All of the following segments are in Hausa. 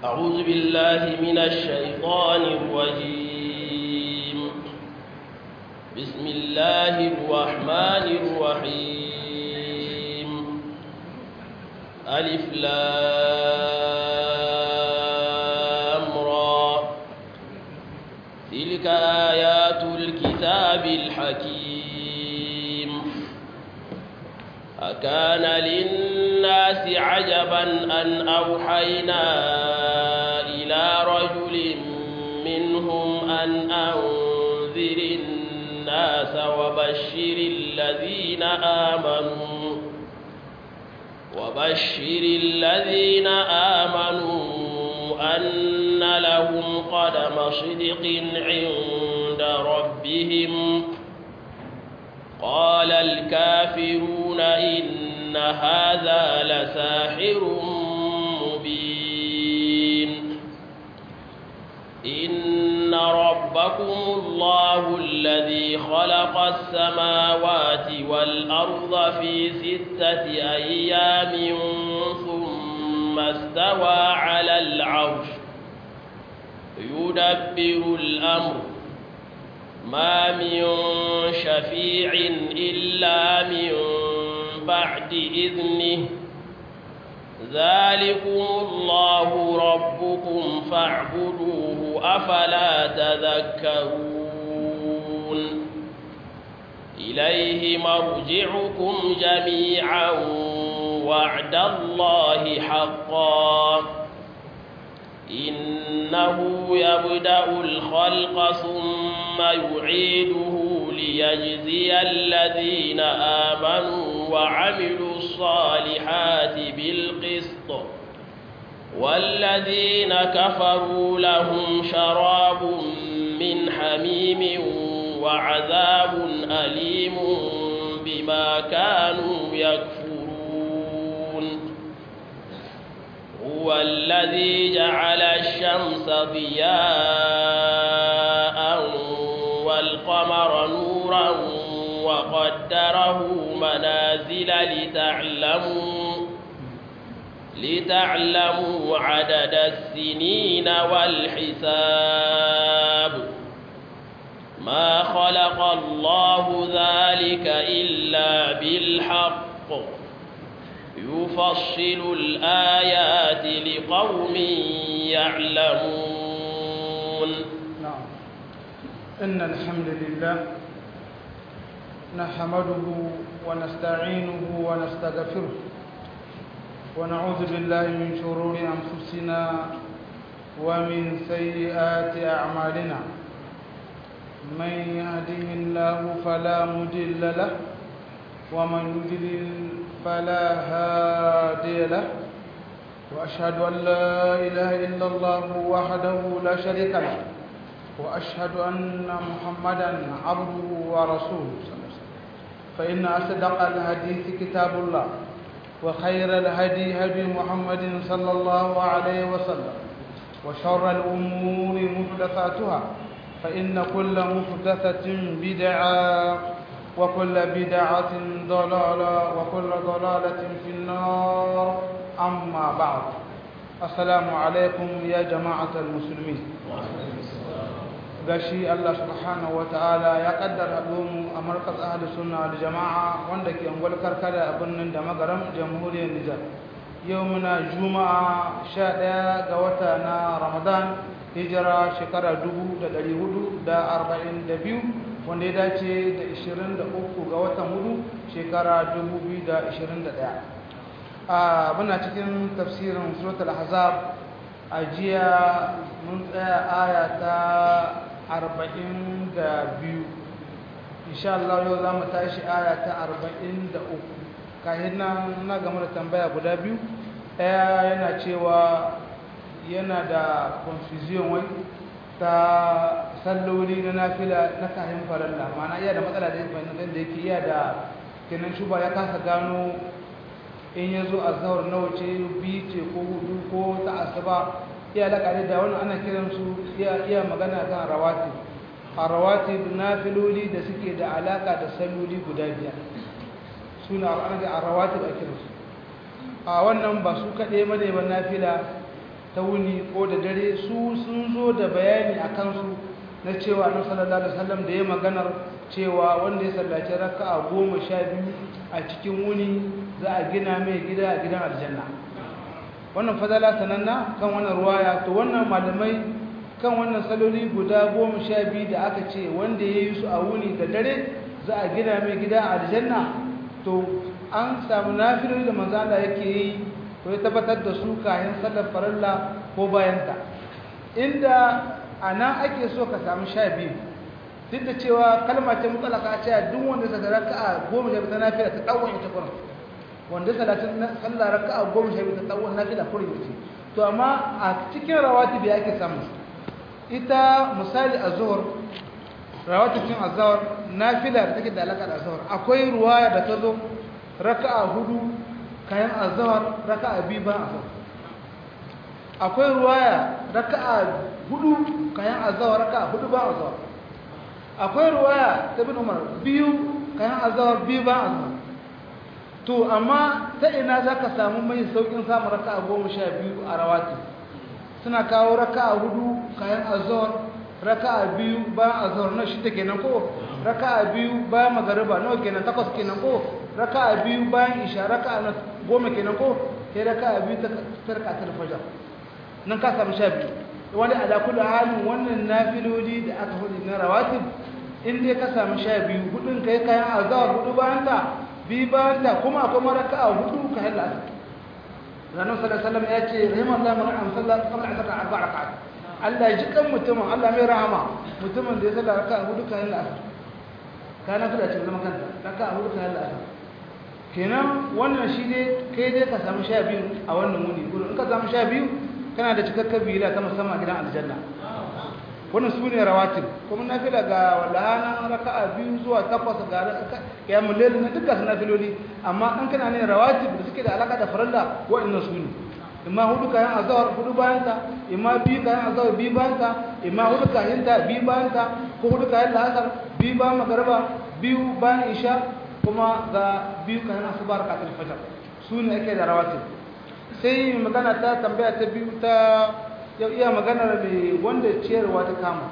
أعوذ بالله من الشيطان الرجيم بسم الله الرحمن الرحيم ألف لام را تلك آيات الكتاب الحكيم أكان للناس عجبا أن أوحينا إلى رجل منهم أن أنذر الناس وبشر الذين آمنوا وبشر الذين آمنوا أن لهم قدم صدق عند ربهم قال الكافرون إن هذا لساحر مبين إن ربكم الله الذي خلق السماوات والأرض في ستة أيام ثم استوى على العرش يدبر الأمر ما من شفيع إلا من بعد إذنه ذلكم الله ربكم فاعبدوه أفلا تذكرون إليه مرجعكم جميعا وعد الله حقا إنه يبدأ الخلق ثم يعيده ليجزي الذين آمنوا وعملوا الصالحات بالقسط والذين كفروا لهم شراب من حميم وعذاب أليم بما كانوا يكفرون هو الذي جعل الشمس ضياء والقمر نورا وقدره منازل لتعلموا لتعلموا عدد السنين والحساب ما خلق الله ذلك إلا بالحق يفصل الآيات لقوم يعلمون نعم إن الحمد لله نحمده ونستعينه ونستغفره ونعوذ بالله من شرور أنفسنا ومن سيئات أعمالنا من يهده الله فلا مضل له ومن يضلل فلا هادي له وأشهد أن لا إله إلا الله وحده لا شريك له وأشهد أن محمدا عبده ورسوله فإن أصدق الحديث كتاب الله وخير الهدي هدي محمد صلى الله عليه وسلم وشر الأمور محدثاتها فإن كل محدثة بدعة وكل بدعة ضلالة وكل ضلالة في النار أما بعد السلام عليكم يا جماعة المسلمين gashi Allah subhanahu wataala ya kaddara mu a markaz ahli sunna wal jama'a wanda ke angwal karkara a birnin da magaram jamhuriyar Nijar yau muna juma'a 11 ga wata na Ramadan hijira shekara 1442 wanda ya dace da 23 ga watan hudu shekara 2021 a muna cikin tafsirin suratul ahzab a jiya mun tsaya aya ta 42 insha Allah yau za mu tashi aya ta 43 kayan nan na game da tambaya guda biyu ɗaya yana cewa yana da confusion wai ta salloli na nafila na kayan faralla mana iya da matsala da yake iya da kenan shuba ya kasa gano in ya zo a zahar nawa ce biyu ce ko hudu ko ta asuba iya laƙari da wani ana kiransu iya magana kan rawati a rawati na filoli da suke da alaƙa da salloli guda biyar suna ana da a rawati da kiransu a wannan ba su kaɗe mane ba na fila ta wuni ko da dare su sun zo da bayani a kansu na cewa annabi sallallahu alaihi wasallam da ya maganar cewa wanda ya sallaci raka'a goma sha biyu a cikin wuni za a gina mai gida a gidan aljanna wannan fadala sananna kan wannan ruwaya to wannan malamai kan wannan saloli guda goma sha biyu da aka ce wanda ya yi su a wuni da dare za a gina mai gida a aljanna to an samu nafiloli da manzala yake yi ko ya tabbatar da su kayan sallar farilla ko bayanta inda a nan ake so ka samu sha biyu duk da cewa kalma ce mutsalaka a cewa duk wanda sa raka'a goma sha biyu ta nafila ta ɗauwan ita kuma wanda salatin sallah raka'a goma sha biyu ta ɗauwan nafila kurin ita to amma a cikin rawatibi ake samu ita misali a zuhur rawatibin azhar nafila da take da alaka da azhar akwai ruwaya da ta zo raka'a hudu kayan azhar raka'a biyu ba azhar akwai ruwaya raka'a hudu kayan azhar raka'a hudu ba azhar akwai ruwaya ta bin umar biyu kayan azhar biyu ba azhar to amma ta ina zaka samu mai saukin samun raka'a goma sha biyu a rawatib suna kawo raka'a hudu kayan azhar raka'a biyu bayan azhar na shida kenan ko raka'a biyu bayan magariba nawa kenan takwas kenan ko raka'a biyu bayan isha raka'a na goma kenan ko sai raka'a biyu ta tarka ta fajar nan ka samu sha biyu wani ala kullu halin wannan nafiloli da aka hudu na rawatib in dai ka samu sha biyu hudun kai kayan azhar hudu bayan ta biyu bayan ta kuma akwai raka'a hudu kayan la'asar ranar sallallahu alaihi wasallam ya ce rahimallahu man an sallar qabla asr arba'a raka'at Allah ya ji kan mutumin Allah mai rahama mutumin da ya sallar raka'a hudu kayan la'asar kana fada cikin zaman kanta raka'a hudu kayan la'asar kenan wannan shi ne kai dai ka samu sha biyu a wannan wuni gudu in ka samu sha biyu kana da cikakken bila ta musamman gidan aljanna wannan su ne rawatib kuma na fila ga walhana raka'a biyu zuwa takwas ga ya mulele na dukkan su nafiloli amma an kana ne rawatib da suke da alaka da farilla waɗannan su ne imma hudu kayan azawar hudu bayan ta imma biyu kayan azawar biyu bayan ta imma hudu kayan ta biyu bayan ta ko hudu kayan la'asar biyu bayan magariba biyu bayan isha kuma ga biyu kayan asubar rakatul fajr su ne ake da rawatib sai magana ta tambaya ta biyu ta yau iya maganar mai wanda ciyarwa ta kama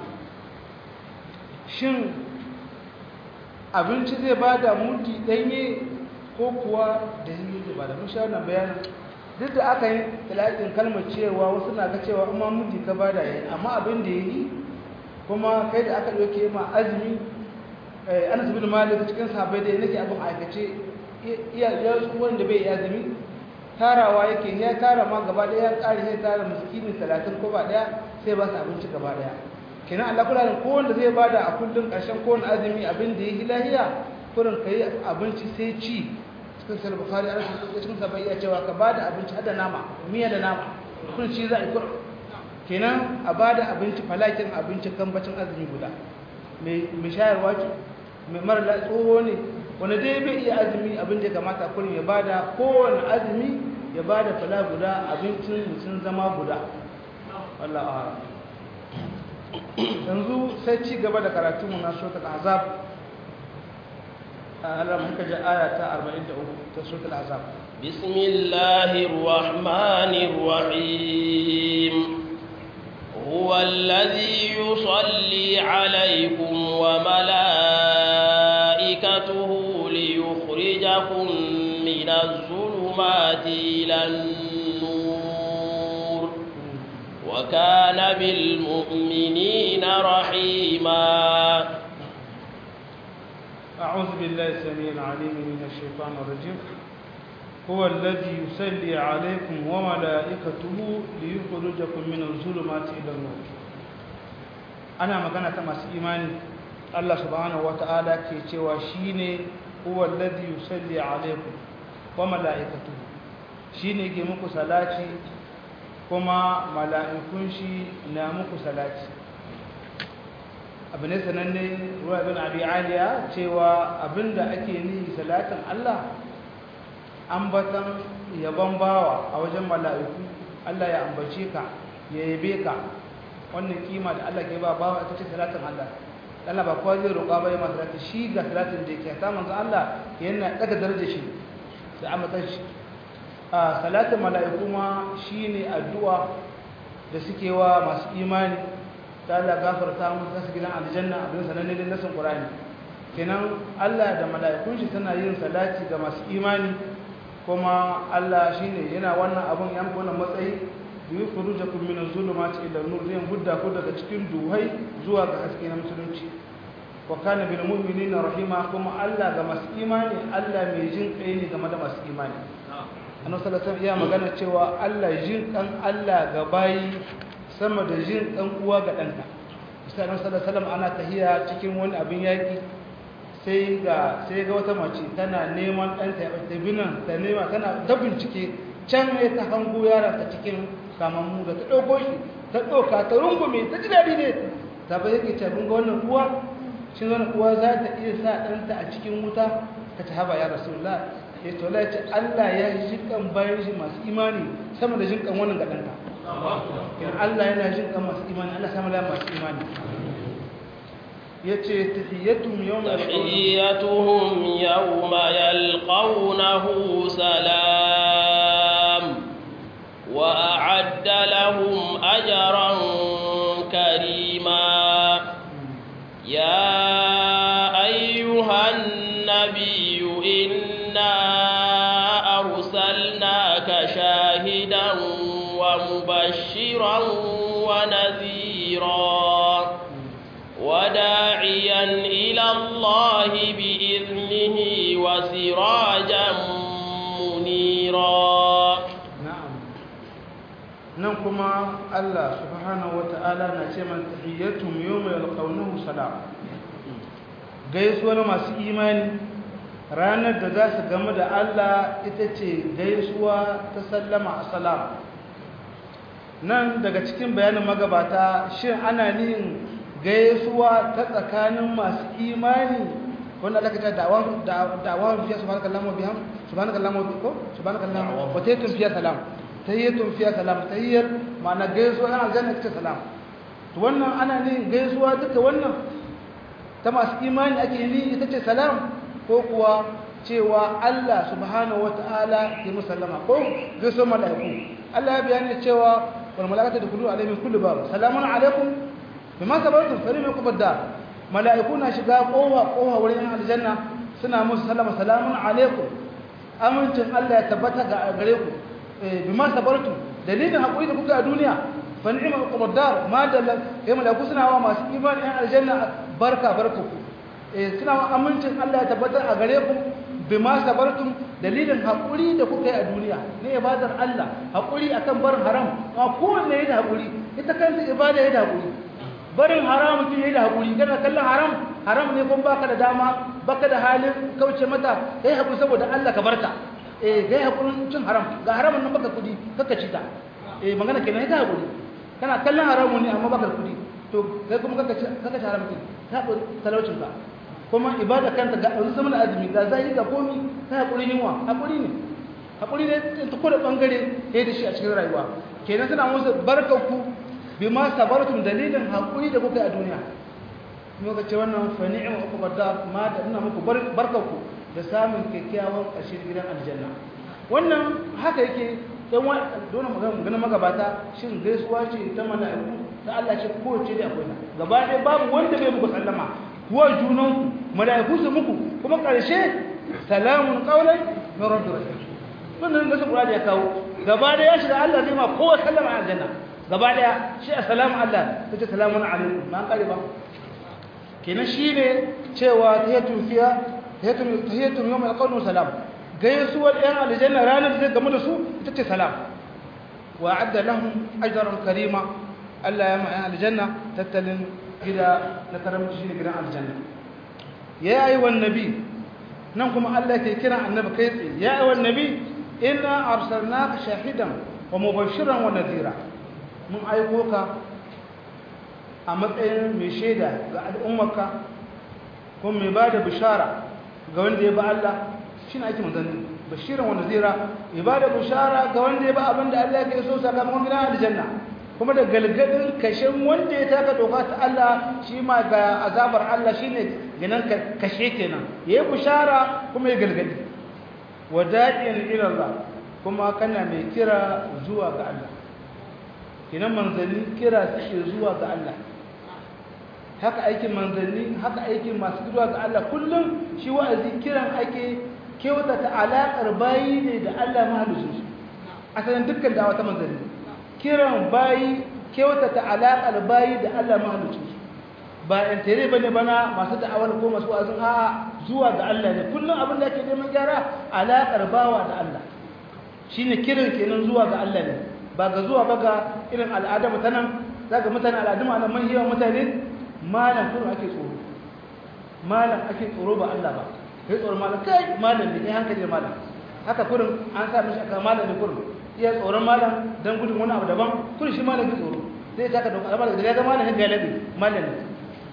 shin abinci zai ba da muti ɗanye ko kuwa da yi zai ba da mun sha wannan bayanin duk da aka yi talatin kalmar ciyarwa wasu na ga cewa amma muti ka ba da yi amma abin da ya yi kuma kai da aka ɗauke ma azumi ana sabi da malik cikin sabai da ya nake abin aikace iya wanda bai yi azumi tarawa yake ya tara ma gaba daya ya tsari ya tara miskinin talatin ko ba daya sai ba su abinci gaba daya kenan Allah kula da kowanne zai bada a kullun karshen kowanne azumi abin da yake lahiya kurin kai abinci sai ci cikin sahih bukhari an cikin sa bai cewa ka bada abinci hada nama miya da nama kun ci za a kur kenan a bada abinci falakin abinci kambacin azumi guda mai mai shayarwa ce mai mara tsoho ne wanda dai bai iya azumi abin da ya kamata kullum ya bada kowane azumi ya bada fala guda abincin mutum zama guda wallah a yanzu sai ci gaba da karatu mu na suratul azab Allah muka ji aya ta 43 ta suratul azab bismillahir rahmanir rahim هو الذي يصلي عليكم وملائكته ليخرجكم من الظلمات إلى النور وكان بالمؤمنين رحيما أعوذ بالله السميع العليم من الشيطان الرجيم هو الذي يصلي عليكم وملائكته ليخرجكم من الظلمات إلى النور أنا مغانا تماس إيماني الله سبحانه وتعالى كي تيوى شيني هو الذي يصلي عليكم وملائكته شيني كي مكو صلاتي كما ملائكون شي نامكو صلاتي abu ne sananne ruwa bin abi aliya cewa abinda ake nihi salatin Allah ambatan yabon bawa a wajen mala'iku Allah ya ambace ka ya yabe ka wannan kima da Allah ke ba bawa ita ce salatin Allah Allah ba kowa zai roƙa ba ya masu salati shi ga salatin da yake ta manzo Allah yana daga darajar shi sai ambatan shi a salatin mala'iku ma shine addu'a da suke wa masu imani ta Allah gafarta musu kasu gidan aljanna abin sananne da nasin Qur'ani kenan Allah da mala'ikun shi suna yin salati ga masu imani kuma Allah shine yana wannan abun yan wannan matsayi yukhrijukum min az-zulumati ila an-nur zai hudda ku daga cikin duhai zuwa ga haske na musulunci wa kana bil mu'minina rahima kuma Allah ga masu imani Allah mai jin kai ne game da masu imani annabi sallallahu alaihi wasallam magana cewa Allah jin kan Allah ga bayi sama da jin kan uwa ga danta sai annabi sallallahu alaihi wasallam ana tahiya cikin wani abin yaki sai ga sai ga wata mace tana neman danta ya ta binan ta nema tana ta bincike can ne ta hango yaron ta cikin kamammu da ta dauko shi ta doka ta rungume ta ji dadi ne ta bai yake ce mun ga wannan uwa shi wannan uwa za ta iya sa danta a cikin wuta ta ci haba ya rasulullah ya to ce Allah ya ji kan bayan shi masu imani sama da jin kan wannan ga danka kin Allah yana jin kan masu imani Allah sama da masu imani yace tahiyatum yawma tahiyyatuhum yawma yalqawnahu salam wa a'adda lahum ajran karima ya ayyuhan nabiyyu inna arsalnaka shahidan wa mubashiran wa nadhira وداعيا إلى الله بإذنه وسراجا منيرا نعم ننكما الله سبحانه وتعالى نسيما تحيتهم يوم يلقونه سلام gaisuwar masu imani ranar da za su game da Allah ita ce gaisuwa ta sallama a salam nan daga cikin bayanin magabata shin ana nihin gaisuwa ta tsakanin masu imani wanda aka ta da'awan da'awan fiya subhanakallahu wa biham subhanakallahu wa bihamdihi subhanakallahu wa tayyatun fiya salam tayyatun fiya salam tayyar ma'ana gaisuwa yana aljanna ta salam to wannan ana ne gaisuwa duka wannan ta masu imani ake ni ita ce salam ko kuwa cewa Allah subhanahu wata'ala ya musallama ko gaisuwa mala'iku Allah ya bayani cewa wal mala'ikatu tadkhulu alaihim kullu bab salamun alaikum bima sabartum fa lam yakubad dar mala'iku na shiga kowa kowa wurin aljanna suna musu sallama salamun alaikum amincin Allah ya tabbata ga gare ku bima sabartum dalilin hakuri da kuka a duniya fa ni'ma uqubad dar ma dalla kai mala'iku suna wa masu imani an aljanna barka barku eh suna wa amincin Allah ya tabbata a gare ku bima sabartum dalilin hakuri da kuka yi a duniya ne ibadar Allah hakuri akan barin haram ma kowanne yayi da hakuri ita kanta ibada yayi da hakuri barin haram mutum yayi da hakuri kana kallon haram haram ne kun baka da dama baka da halin kauce mata kai hakuri saboda Allah ka barta eh kai hakurin cin haram ga haramun nan baka kudi kaka ci ta eh magana kenan ita hakuri kana kallon haramun ne amma baka kudi to kai kuma kaka ci kaka ci haram kin ka hakuri talaucin ka kuma ibada kanta ga yanzu sama azumi ga zai ga komi kai hakuri yunwa hakuri ne hakuri ne ta koda bangare yayi da shi a cikin rayuwa kenan suna musu barkanku bima sabartum dalilin hakuri da kuka yi a duniya muka ce wannan fa ni'ma uqbad dar ma da ina muku barkanku da samun kyakkyawan ƙarshen gidan aljanna wannan haka yake dan wa dole magana magana magabata shin gaisuwa ce ta mala'iku ta Allah ce ko ce da akwai gaba ɗaya babu wanda bai muku sallama kuwa junan mala'iku su muku kuma ƙarshe salamun qawlan min rabbir rahim wannan da Qur'ani ya kawo gaba ɗaya ya shiga Allah zai ma kowa sallama a aljanna gaba daya shi assalamu Allah tace salamun alaikum ma kare ba kenan shine cewa tahiyatun fiya tahiyatun tahiyatun yawm alqawlu salam gaisuwar yan aljanna ranar zai gamu da su ita ce salam wa adda lahum ajran karima Allah ya ma yan aljanna tattalin gida na karamci shine gidan aljanna ya ayi wan nabi nan kuma Allah ke kira annabi kai tsaye ya ayi wan nabi inna arsalnaka shahidan wa mubashiran wa nadhira mun aiko ka a matsayin mai shaida ga al'ummarka kuma mai ba da bishara ga wanda ya ba Allah shi na ake manzanni bashiran wanda zira ya ba da bishara ga wanda ya ba abin da Allah ya so sakamakon gidan aljanna kuma da galgadin kashin wanda ya taka doka ta Allah shi ma ga azabar Allah shi ne ganin kashe kenan ya yi bishara kuma ya galgadi wada'iyan ilallah kuma kana mai kira zuwa ga Allah kenan manzanni kira suke zuwa ga Allah haka aikin manzanni haka aikin masu zuwa ga Allah kullum shi wa'azi kiran ake kyautata alaƙar bayi ne da Allah mahalicin su asalin dukkan dawa ta manzanni kiran bayi kyautata alaƙar bayi da Allah mahalicin su ba in tere bane bana masu da'awar ko masu wa'azin a zuwa ga Allah ne kullum abin da ake neman gyara alaƙar bawa da Allah shine kiran kenan zuwa ga Allah ne ba ga zuwa ba ga irin al'ada mutanen zaka mutane al'adu ma nan manhiya mutane malam kuma ake tsoro malam ake tsoro ba Allah ba kai tsoro malam kai malam ne kai hankali malam haka kurin an sa mishi aka malam ne kurin iya tsoron malam dan gudun wani abu daban kurin shi malam ke tsoro sai ta ka doka albar da ga malam ga labi malam ne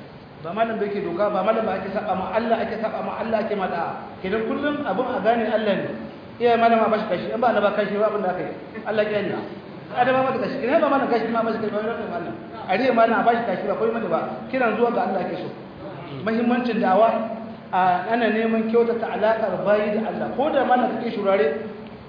ba malam bai ke doka ba malam ba ake saba ma Allah ake saba ma Allah ake mata kidan kullum abun a gane Allah ne iya malam ba shi kashi in ba na ba kashi ba abin da aka yi Allah ya yi adama mata kashi kidan ba malam kashi ma ba shi kashi ba malam a riya malam a ba shi kashi ba koyi mata ba kiran zuwa ga Allah ake so muhimmancin da'awa ana neman kyautata alaƙar bayi da Allah ko da malam kake shurare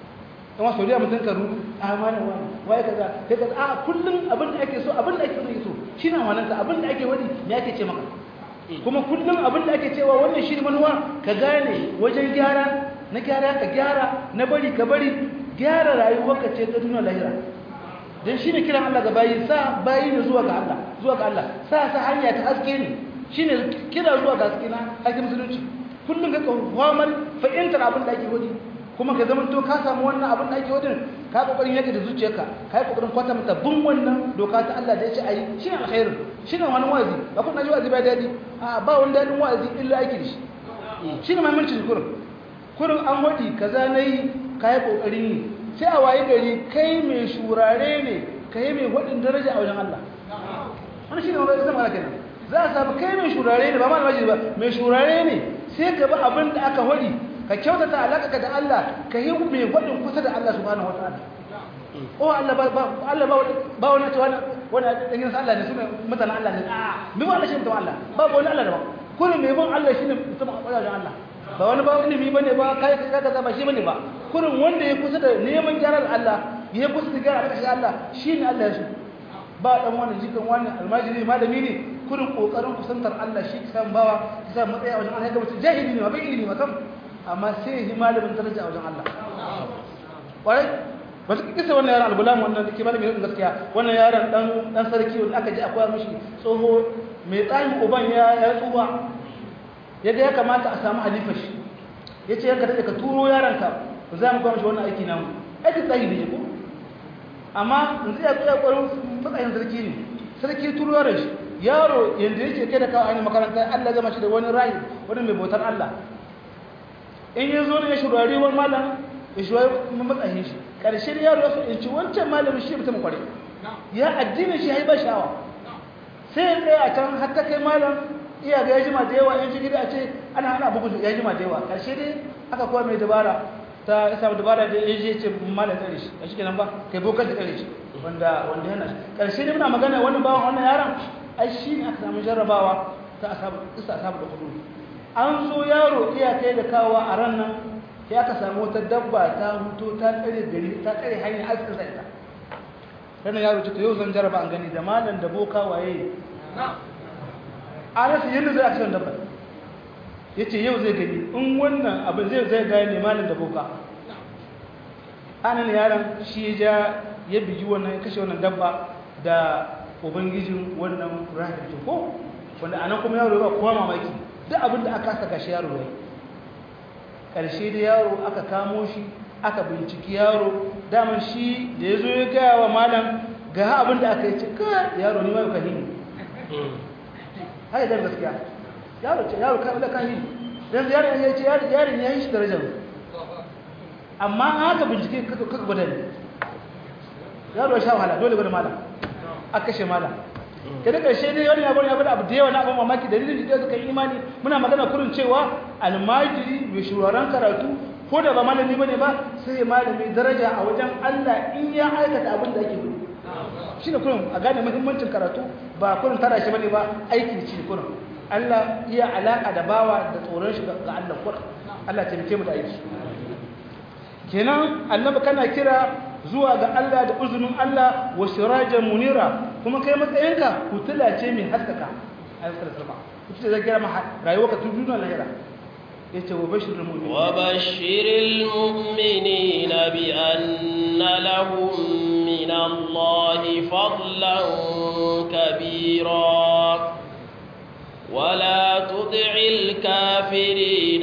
kuma sau da mutum ka rudu a malam wani waye kaza kai kaza a kullum abin da ake so abin da ake so shine amananta abin da ake wani me ake ce maka kuma kullum abin da ake cewa wannan shi manuwa ka gane wajen gyara na gyara ka gyara na bari ka bari gyara rayuwarka ce ta duniya lahira dan shine kiran Allah ga bayi sa bayi ne zuwa ga Allah zuwa ga Allah sa sa hanya ta haske ne shine kira zuwa ga haske na haske musulunci kullum ka kawamar fa'intar abin da ake wani kuma ka zama to ka samu wannan abin da ake wadin ka kokarin yake da zuciyarka ka yi kokarin kwata mata bin wannan doka ta Allah da ya ce ayi shine alkhairu shine wani wazi ba kun ji wazi ba dadi a ba wani dadin wazi illa ake da shi shine mamancin kurin kurin an wadi kaza nayi ka yi kokarin yi sai a waye gari kai mai shurare ne kai mai wadin daraja a wajen Allah wannan shine wani zama kenan za a samu kai mai shurare ne ba ma almajiri ba mai shurare ne sai ka bi abin da aka wadi ka kyautata alaƙa da Allah ka yi mai gwadin kusa da Allah subhanahu wa ta'ala o Allah ba Allah ba ba wani ce wani wani dangin Allah ne sune mutanen Allah ne a mi ba Allah shi mutum Allah ba wani Allah da ba kullum mai bin Allah shine mutum a wajen Allah ba wani ba ilimi bane ba kai ka kaza ba shi bane ba kullum wanda ya kusa da neman gyaran Allah ya kusa da gyaran Allah shine Allah ya shi ba dan wani jikan wani almajiri malami ne kurin kokarin kusantar Allah shi san bawa san matsayi a wajen Allah ga mutum jahili ne ba bai ilimi ba kam amma sai yi malamin daraja a wajen Allah kwarai ba su kisa wannan yaron albulam wannan da ke malami ne gaskiya wannan yaron dan dan sarki wanda aka ji akwai mishi tsoho mai tsayin uban ya ya tsuba yadda ya kamata a samu halifa shi yace yanka da ka turo yaron ka za mu ga mishi wannan aiki namu aiki tsayi ne ko amma yanzu ya tsaya kwarin matsayin sarki ne sarki turo yaron shi yaro yanda yake kai da kawo ainihin makaranta Allah zama shi da wani rayu wani mai bautar Allah in ya zo ne ya shurari wani malam ya shurari matsayin shi ƙarshen yaro ya so in ci wancan malamin shi mutum kware ya addinin shi haibar sha'awa sai ya tsaye a can har ta kai malam iya ga ya jima da yawa in shi gida a ce ana hana bugun ya jima da yawa ƙarshe dai aka kuwa mai dabara ta isa dabara da ya je ce malam tsare shi a shi kenan ba kai bokar da tsare shi wanda wanda yana shi ƙarshe dai muna magana wani bawan wannan yaron ai shi ne aka samu jarrabawa ta asabu isa asabu da hudu an so yaro iya kai da kawo a ran nan ya aka samu wata dabba ta huto ta tsare gari ta tsare hanyar askin sa ita ranar yaro ce to yau zan jarraba an gani da malam da boka waye a rasa yadda zai aka dabba ya ce yau zai gani in wannan abin zai zai gane malam da boka anan yaron shi ya ya bigi wannan ya kashe wannan dabba da ubangijin wannan rahim ko wanda anan kuma yaro ba kowa mamaki duk abin da aka saka shi yaro yayi karshe da yaro aka kamo shi aka binciki yaro daman shi da yazo ya gaya wa malam ga abin da aka yi ce ka yaro ni ma ka hini hai da gaskiya yaro ce yaro ka da kan hini dan yaro ya ce yaro yaro ne ya yi shi darajar amma aka bincike kaka kaka gwada ne yaro ya sha wahala dole gwada malam aka kashe malam ta da ƙarshe dai wani abin ya bada abu da yawa na abin mamaki dalilin da suka yi imani muna magana kurin cewa almajiri mai shuraren karatu ko da ba malami bane ba sai ya malami daraja a wajen Allah in ya aikata abin da ake gudu shine kurin a gane muhimmancin karatu ba kurin tara shi bane ba aiki shi kurin Allah iya alaka da bawa da tsoron shi ga Allah kurin Allah taimake mu da aiki kenan annabi kana kira zuwa ga Allah da uzumin Allah wa sirajan munira kuma kai matsayinka hutula ce mai haskaka ayyukan sallallahu alaihi wasallam zai gama rayuwarka tun duniya lahira yace wa bashirul mu'minin wa bashiril mu'minina bi anna lahum min Allahi fadlan kabira ولا تطع الكافرين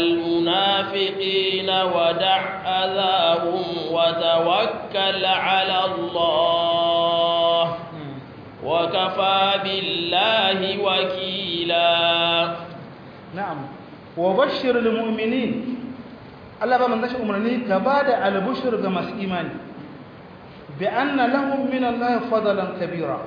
والمنافقين ودع أذاهم وتوكل على الله وكفى بالله وكيلا نعم وبشر المؤمنين الله بمن ذا أمرني كباد على بشر كما إيمان بأن لهم من الله فضلا كبيرا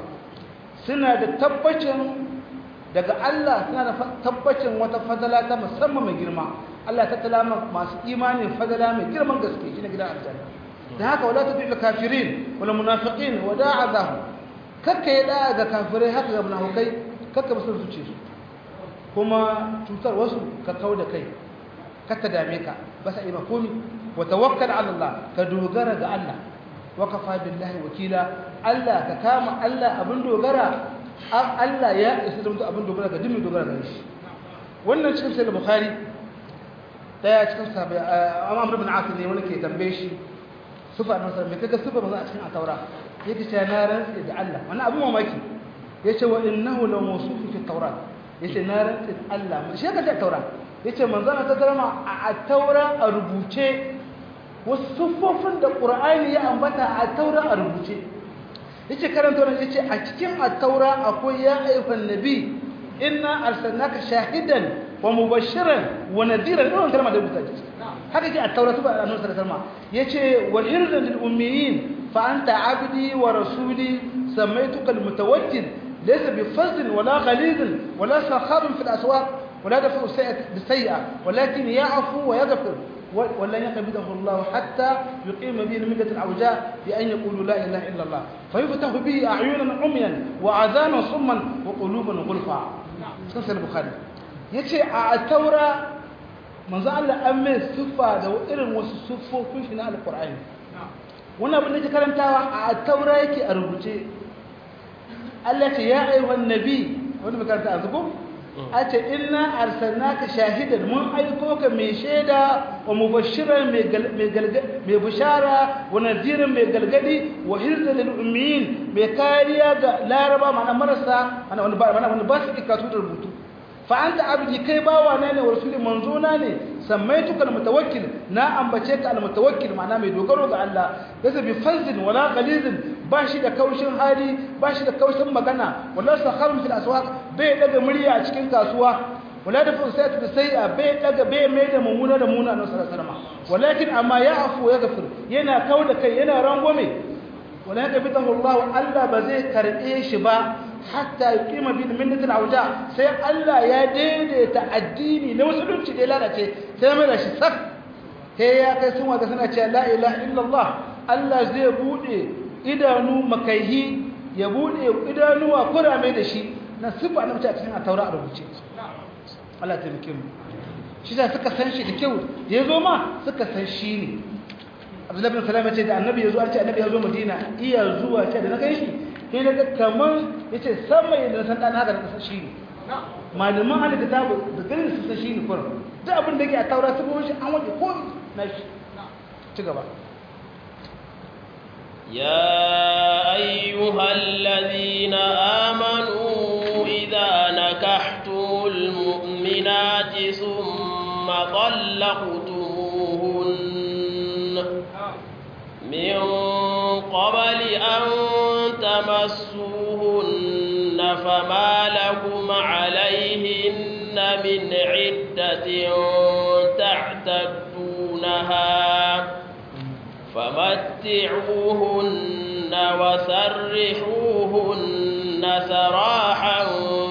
سنة تبتشن daga Allah suna da tabbacin wata fadala ta musamman mai girma Allah ta talama masu imani fadala mai girman gaske shi ne gidan aljanna da haka wala tudil kafirin wala munafiqin wa da'azahu kakka ya da'a ga kafirai haka ga munafikai kakka musu zuce su kuma cutar wasu ka kau da kai kakka dame ka ba sa ima komi wa tawakkal ala Allah ka dogara ga Allah wa kafa billahi wakila Allah ka kama Allah abin dogara Allah ya isa zama abin dogara ga dimmi dogara ga shi wannan cikin sai bukhari daya cikin sabai amr ibn asim ne wani ke tambaye shi sufa na sallallahu alaihi kaga sufa manzo a cikin ataura yake cewa na rantsi da Allah wannan abin mamaki yace wa innahu la mawsufu fi tawrat yace na rantsi da Allah shi ka ta taura yace manzo ta tarama a taura a rubuce wasu sufofin da qur'ani ya ambata a taura a rubuce yace karanta wannan yace a cikin at-taura akwai ya ayyuhan nabi inna arsalnaka shahidan wa mubashiran wa nadiran wannan kalma da rubuta ce haka ce at-taura tuba annabi sallallahu alaihi wasallam yace wa hirzan lil ummiyin fa anta abdi wa rasuli samaituka al-mutawakkil laysa bi fazl wala ghaliz wala sakhab fi al-aswaq ولا دفع السيئة بالسيئة ولكن يعفو ويغفر ولن يقبضه الله حتى يقيم به الملة العوجاء بأن يقولوا لا إله إلا الله فيفتح به أعينا عميا وعذانا صما وقلوبا غلفا سنسى البخاري yace a taura manzo Allah an mai siffa da irin wasu siffofin shi na alqur'ani wannan abin da ke karantawa a taura yake a rubuce Allah ce ya ayyuhan nabi wanda mai karanta azuko a ce ina arsalnaka shahidan mun aiko ka mai shaida wa mubashiran mai bishara wa nadirin mai galgadi wa hirza lil ummiyin mai kariya ga laraba mana marasa mana wani ba wani ba su ikatu da rubutu fa anta abdi kai bawa na ne wa rasuli manzona ne sammaituka almutawakkil na ambace ka almutawakkil ma'ana mai dogaro ga Allah yasa bi fazlin wala qalizin ba shi da kaushin hali ba shi da kaushin magana wala sakharun fil aswaq bai daga murya a cikin kasuwa wala da fusayat da sai'a bai daga bai mai da mumuna da muna na sallallahu alaihi wasallam walakin amma ya afu ya gafir yana kauda kai yana rangwame wala yaqbidahu Allah Allah ba zai karbe shi ba hatta yuqima bil millati al-awja sai Allah ya daidaita addini na musulunci da lalace sai mai da shi sak sai ya kai sun wata suna cewa la ilaha illallah Allah zai bude idanu makaihi ya bude idanuwa kurame da shi na sifa na mutane cikin taura a rubuce Allah ta mike mu shi da suka san shi da kyau da ya zo ma suka san shi ne Abdullahi bin Salam ya ce da annabi ya zo an ce annabi ya zo Madina iya zuwa ce da na kai shi sai daga kaman yace sama yadda san dan haka da shi ne malaman ahli kitabu da garin su san shi ne kurum duk abin da yake a taura su shi an waje ko na shi ci gaba يا أيها الذين آمنوا إذا نكحتم المؤمنات ثم طلقتموهن من قبل أن تمسوهن فما لكم عليهن من عدة تعتدونها فمتعوهن وسرحوهن سراحا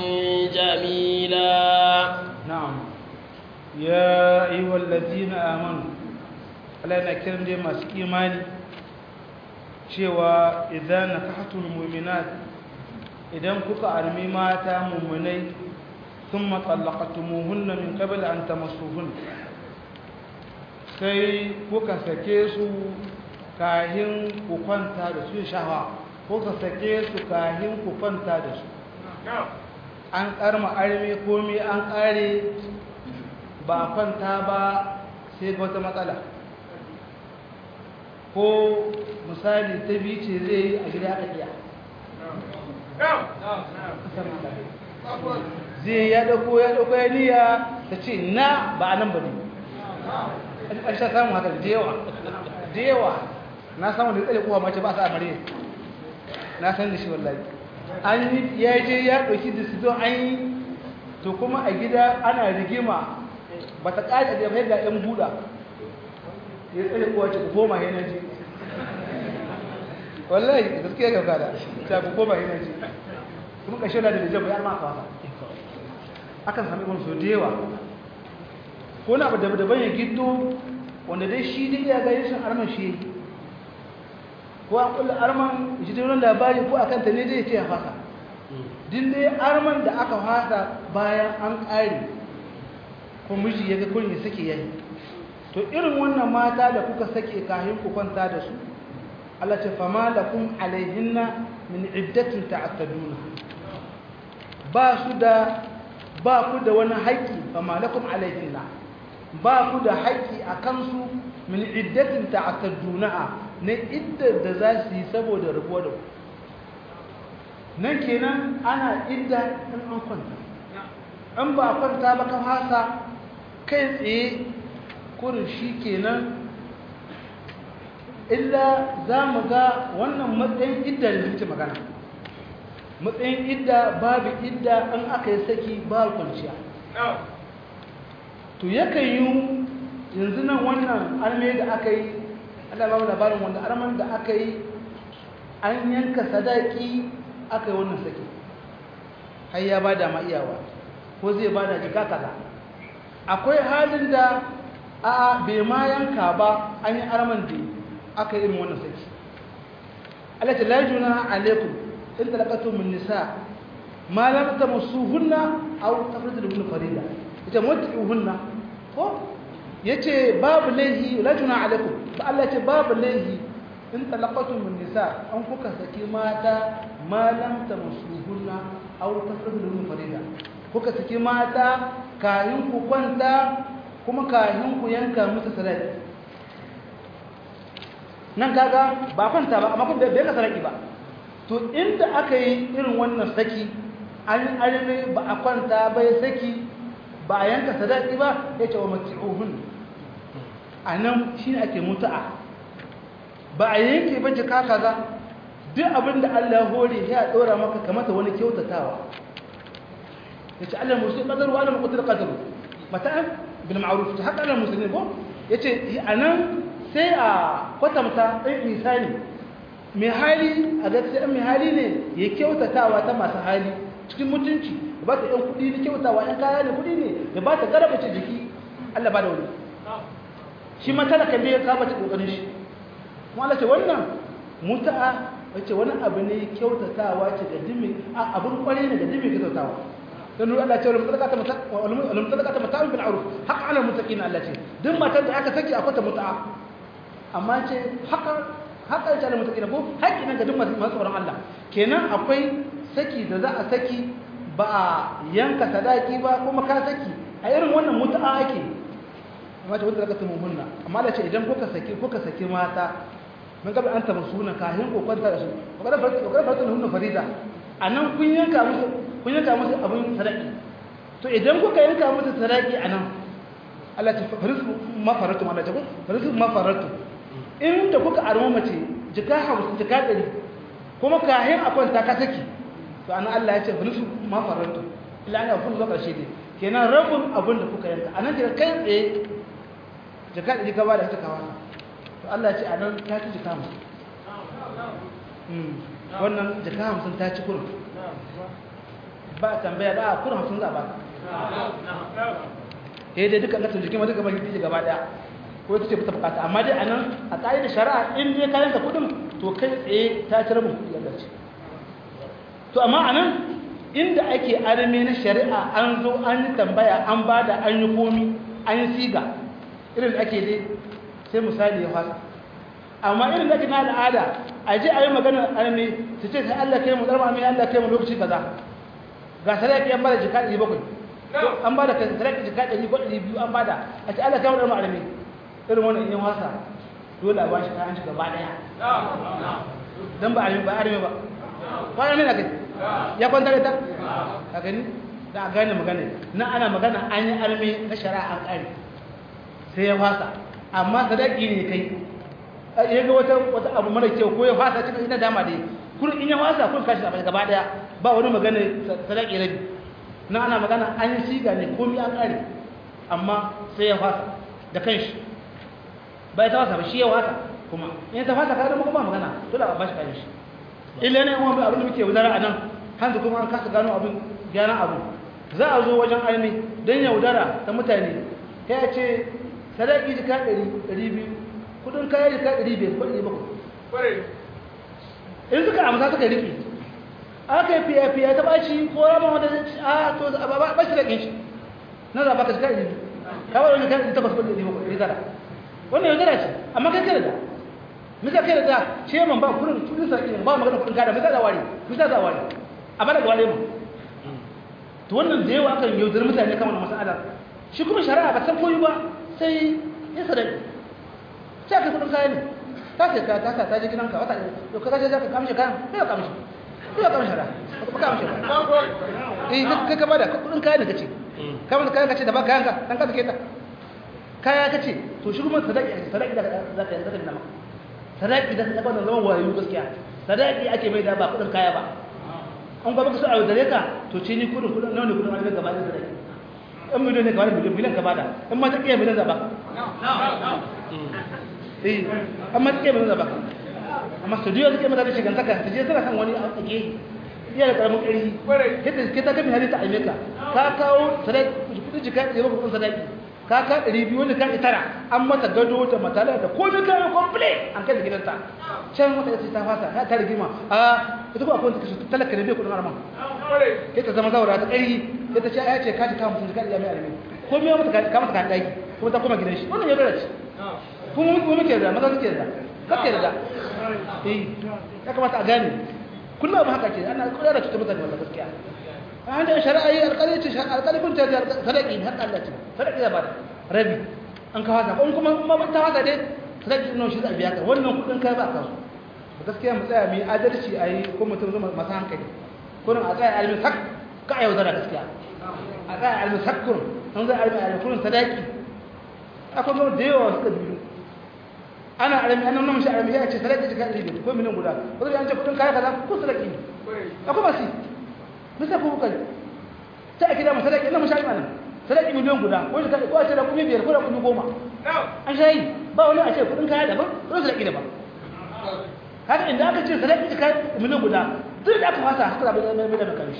جميلا نعم يا أيها الذين آمنوا Allah yana kiran dai masu imani cewa idan nakahtul mu'minat idan kuka armi mata mu'minai thumma talaqtumuhunna min qabl an tamassuhun sai kuka sake su kahin ku kwanta da su shawa ko ka sake su kahin ku kwanta da su an karma arme komai an kare ba a kwanta ba sai ga wata matsala ko misali ta biyu ce zai yi a gida aka iya zai ya dauko ya dauko ya niya ta ce na ba a nan ba ne an sha samun haka da yawa da yawa na samun da tsale kowa mace ba sa amare na san da shi wallahi an yi ya je ya dauki decision an yi to kuma a gida ana rigima ba ta ƙaƙa da mai ga ɗan buɗa ya tsale kowa ce ku koma yana ji wallahi gaskiya ga kada ta ku koma yana ji kuma ƙashe da da jaba ya ma kawa akan sami wani so da yawa ko na abu da daban ya giddo wanda dai shi dai ya ga yashin arman shi ko an kulla arman shi dai wani labari ko akan ta ne dai ce ya fasa din dai arman da aka fasa bayan an ƙare ko miji ya ga kurin ya sake yayi to irin wannan mata da kuka sake kahin ku kwanta da su Allah ce fama lakum alaihinna min iddatin ta'attaduna ba su da ba ku da wani haƙƙi fama lakum alaihinna ba ku da haƙƙi a kansu min iddatin ta'attaduna ne iddar da za su yi saboda rabuwa da ku nan kenan ana idda in an kwanta in ba a kwanta ba ka fasa kai tsaye kurin shi kenan illa za mu ga wannan matsayin idda da muke magana matsayin idda babu idda an aka yi saki ba kwanciya to yakan yi yanzu nan wannan arme da aka yi ana ba labarin wanda arman da aka yi an yanka sadaki aka yi wannan saki har ya ba da ma iyawa ko zai ba da jika kaza akwai halin da a bai ma yanka ba an yi arman da aka yi irin wannan saki alata la juna alaikum in talaqatu min nisa ma lam tamassuhunna aw tafridu lahunna farida ita mutuhunna ko yace babu laihi la juna alaikum ba Allah yace babu laihi in talaqatu min nisa an kuka saki mata ma lam tamassuhunna aw tafridu lahunna farida kuka saki mata kayin ku kwanta kuma kayin ku yanka musu sadaki nan kaga ba kwanta ba amma kuma bai ka sadaki ba to inda aka yi irin wannan saki an arme ba a kwanta ba ya saki ba a yanka sadaki ba ya ce wa mati'uhun a nan shi ne ake mutu'a ba a yanke ba jika kaza duk abin da Allah hore ya ɗora maka kamata wani kyautatawa ya ce Allah musulun ƙadaru wa Allah maƙudur ƙadaru mata'an bil ma'aruf ta haka Allah musulun ko ya ce a nan sai a kwatanta ɗan misali mai hali a gaskiya mai hali ne ya kyautatawa ta masu hali cikin mutunci ya ba ta ‘yan kuɗi na kyautawa ‘yan kaya ne kuɗi ne ya ba ta garabace jiki Allah ba da wani shi ma talaka ne ya kama ta ƙoƙarin shi kuma Allah ce wannan muta'a wace wani abu ne kyautatawa ce da dimi a abin kwarai ne da dimi kyautatawa don nuna Allah ce wani mutalaka ta mata'un bin aruf haka ana mutaƙi na Allah ce duk matar da aka saki akwai ta muta'a amma ce haka haka ya ce mutaki ko haƙƙi nan ga duk masu tsoron Allah kenan akwai saki da za a saki ba a yanka sadaki ba kuma ka saki a irin wannan mutu'a ake amma ta wanda zaka hunna amma da ce idan kuka saki kuka saki mata mun gaba an taba sunan kahin ko kwanta da su kada farko kada farko hunna farida anan kun yanka musu kun yanka musu abin sadaki to idan kuka yanka musu sadaki anan Allah ta farisu mafaratu Allah ta ko farisu mafaratu inda kuka arma mace jika hamsin jika ɗari kuma kahin a kwanta ka saki to ana Allah ya ce bani su ma farantu illa ana kun zo ƙarshe ne kenan rabin abin da kuka yanka anan kira kai tsaye jika ɗari ka ba da ta kawa to Allah ya ce anan ta ci jika hamsin wannan jika hamsin ta ci kurin ba tambaya ba a kurin hamsin za a ba eh dai duka ƙasar jikin ma duka ba shi gaba ɗaya ko ita ce ta bukata amma dai anan a da shari'a in dai kayan ka kudin to kai tsaye ta ci rabin kudi yadda ce to amma anan inda ake arme na shari'a an zo an yi tambaya an bada an yi komi an yi siga irin da ake dai sai misali ya fasa amma irin da na al'ada a je a yi magana armi su ce sai Allah kai mu zarma mai Allah kai mu lokaci kaza ga sadaki an bada jika 700 an bada sadaki jika 100 ko 200 an bada a ce Allah kai mu zarma armi irin wannan in wasa dole a ba shi kayan shi gaba daya dan ba armi ba armi ba ko armi na kai ya kwanta da ta ka gani da a gane magana na ana magana an yi armi na shari'a an kare sai ya wasa amma sadaki ne kai ya ga wata wata abu mara kyau ko ya fasa cikin ina dama dai kun in ya fasa kun kashi a gaba daya ba wani magana sadaki rabi na ana magana an yi siga ne komai an kare amma sai ya fasa da kanshi bai ta fasa ba shi ya fasa kuma in ta fasa kada kuma ba magana dole a bashi kayan shi illa ne kuma abin da muke wudara a nan hanzu kuma an kasa gano abin gyaran abu za a zo wajen aini don yaudara ta mutane ya ce sadaki jika ɗari biyu kudin kayan jika ɗari biyar ko ɗari bakwai in suka amsa suka riƙe aka yi fiye-fiye ta ɓaci ko rama wanda zai ci a to ba shi da ƙinshi na zaɓa ka jika ɗari biyu kawai wani kan takwas ko ɗari bakwai ɗari tara wannan yaudara ce amma kai kai da misa kai da ta ce man ba kudin kudin sarki ba magana kudin kada misa da wari misa da wari a bada ga wale mu to wannan da yawa akan yaudar mutane kan wannan mas'ala shi kuma shari'a ba san koyi ba sai ya sadaki sai ka kudin kayan ta ce ka ta ta je gidanka wata to ka je ka kamshi kayan sai ka kamshi sai ka kamshi ra ka kamshi eh kai ka bada kudin kayan kace ka bada kayan kace da ba kayan ka dan ka sake ta kaya kace to shi kuma sadaki sadaki da za ka zaka dinama sadaki da ka bada zaman wayo gaskiya sadaki ake mai da ba kudin kaya ba an gaba ka so a yaudare ka to ce ni kudin kudin nawa ne kudin arziki gaba da sadaki in miliyon ne kamar miliyon miliyon ka bada in ma ta kiyaye miliyon zaba eh an ma ta kiyaye miliyon zaba amma studio suke mata da shigantaka ta je tana kan wani a tsage iya da karamin ƙari yadda ke ta kami halitta a meka ka kawo sadaki kudin jika ɗaya bakwai kudin sadaki ka ka ɗari biyu wani kan tara an mata gado da matala da komai kayan komple an kai da gidanta can wata yace ta fasa ya ta rigima a ita ko akwai kashi talaka ne bai kudin arman kai ta zama zaura ta ƙari sai ta ce ya ce ka ji kawo mutum jika ɗaya mai alimi ko mai mata ka mata kan ɗaki kuma ta koma gidan shi wannan ya dora ce kuma mu muke da maza suke da kake da eh ya kamata a gane kullum ba haka ce ana kula da cutar mutane wannan gaskiya an da shari'a yi alƙali ce alƙali kun ce sadaki har Allah ce sadaki da ba rabi an ka haka kun kuma kuma ta haka dai sadaki nan shi za a biya ka wannan kudin kai ba ka so gaskiya mu tsaya mu yi adalci a yi ko mutum zama masu hankali kurin a tsaya alimin sak ka a yaudara gaskiya a tsaya alimin sak kurin an zai alimin alimin kurin sadaki akwai zama da yawa suka biyu ana alimi an nan shi alimi ya ce sadaki jika ɗari biyu ko miliyan guda wanda an ce kudin kaya kaza ko sadaki ne akwai masu bisa ku kai sai a kida mu sadaki ina mu shayi mana sadaki miliyan guda ko shi ko a ce da kuma biyar ko da kuma goma an shayi ba wani a ce kudin kaya daban kudin sadaki daban haka inda aka ce sadaki ka miliyan guda duk da aka fasa haka da mai da kare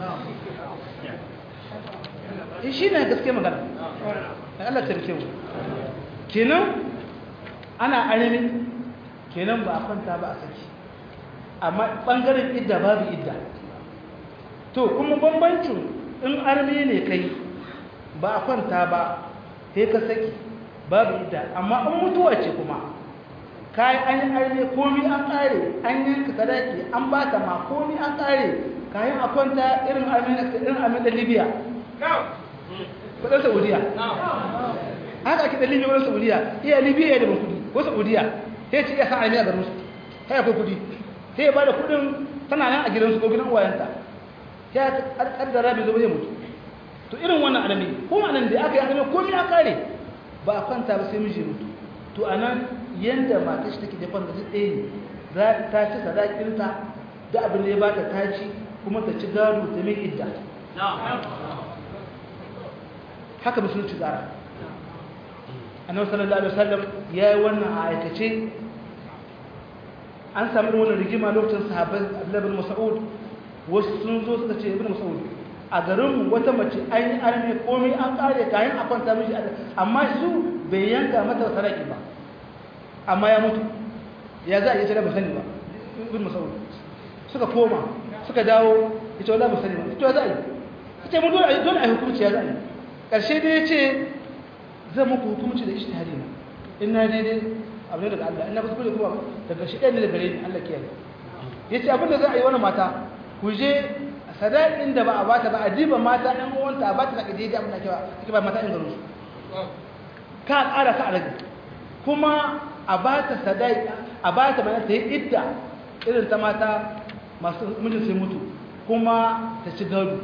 shi shi ne gaske magana Allah ta rike mu kenan ana alimi kenan ba a kwanta ba a saki amma bangaren idda babu idda to kuma bambancin in arme ne kai ba a kwanta ba sai ka saki babu idda amma in mutuwa ce kuma kayi an yi arme komi an kare an yanka sadaki an ba ta ma komi an kare kayan a kwanta irin arme irin arme da libya kudin saudiya haka ake da libya kudin saudiya iya libya da ban kudi ko saudiya sai ce iya sa arme a garin su kai akwai kudi sai ya ba da kudin tana nan a gidansu ko gidan uwayenta ya kaddara bai zo zai mutu to irin wannan alami ko anan da aka yi alami komai an kare ba a kwanta ba sai miji mutu to anan yanda matar shi take dafa da ɗaya ne za ta ci sadakinta da abin da ya bata ta ci kuma ta ci gado ta mai idda haka musulunci tsara annabi sallallahu alaihi wasallam ya yi wannan a aikace an sami wannan rigima lokacin sahabbai Abdullah bin Mas'ud wasu sun zo suka ce ibn Mas'ud a garin wata mace an yi arme komai an kare kayan a kwanta miji amma su bai yanka mata saraki ba amma ya mutu ya za a yi ta da sani ba ibn Mas'ud suka koma suka dawo ita wala ba sani ba ita za a yi ita mun dole dole a hukunci ya za a yi karshe dai ya ce zan muku hukunci da ishtihari na in na daidai abu ne daga Allah ina kuskure kuma daga shi ɗaya ne daga gare ni Allah kiyaye yace abin da za a yi wani mata ku je sadakin da ba a bata ba a diba mata ɗan uwanta a bata da kaje da abin da ake ba mata ɗan garin su ka ƙara ka rage kuma a bata sadaki a bata mana ta yi idda irin ta mata masu mijin sai mutu kuma ta ci gado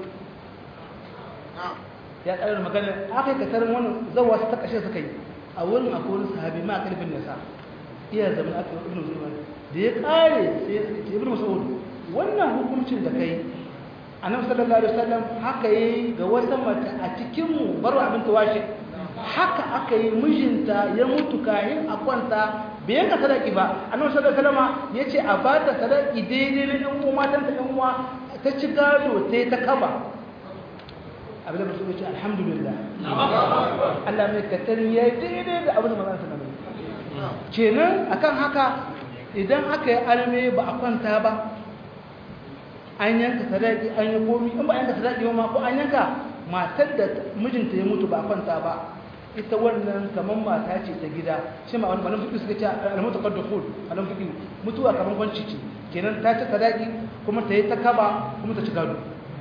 ya ƙarar magana aka yi katarin wani zawa su ta ƙashe suka yi a wurin akwai wani sahabi ma ƙarfin nasa iya zama aka yi ibn zuwa da ya ƙare sai ya ce ibn mas'ud wannan hukuncin da kai annabi sallallahu alaihi wasallam haka yi ga wata mace a cikin mu baro abin tawashi haka aka yi mijinta ya mutu kayan a kwanta bai yanka sadaki ba annabi sallallahu alaihi wasallam yace a ba ta sadaki daidai na ɗan uwa matan ta ɗan uwa ta ci gado ta ta kaba abin da mutum yace alhamdulillah Allah mai katarin yayi daidai da abin da manzon sallallahu alaihi wasallam kenan akan haka idan aka yi alme ba a kwanta ba an yanka sadaki an yi komi in ba yanka sadaki ba ma ko an yanka matar da mijinta ya mutu ba a kwanta ba ita wannan kamar mata ce ta gida shi ma wani fiƙi suka ce alamuta kar da hul alamun fiƙi mutuwa kamar kwanci ce kenan ta ci sadaki kuma ta yi ta kaba kuma ta ci gado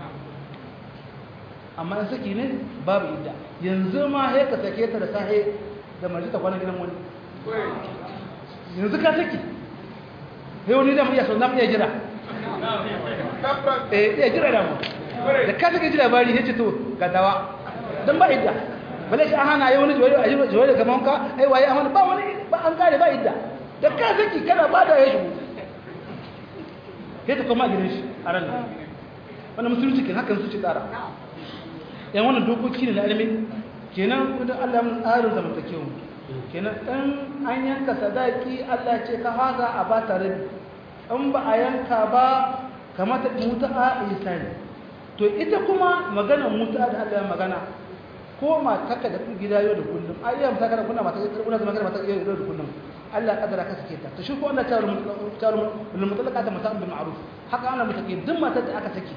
amma in saki ne babu idda yanzu ma sai ka sake ta da sahe da mace ta kwana gidan wani yanzu ka saki sai wani da mu iya sauran iya jira eh iya jira da mu da ka sake ji labari ya ce to ga dawa don ba idda bale shi an hana yi wani jiwai da gaban ka ai waye an ba wani ba an kare ba idda da ka saki kana ba da ya shigo sai ta koma gidan shi a ran nan wannan musulunci kin hakan su ci tsara yan wannan dokoki ne na ilimi kenan kudin Allah mun tsarin zamantakewa kenan dan an yanka sadaki Allah ce ka haza a ba tare in ba a yanka ba kamata muta'a isani to ita kuma magana muta'a da Allah ya magana ko matarka da gida yau da kullum ai yau ta kana kunna mata kuna zama kana mata yau da kullum Allah kadara ka sake ta to shi ko Allah ta ta bil mutallaqat mata'an bil ma'ruf haka ana mutake duk matar da aka sake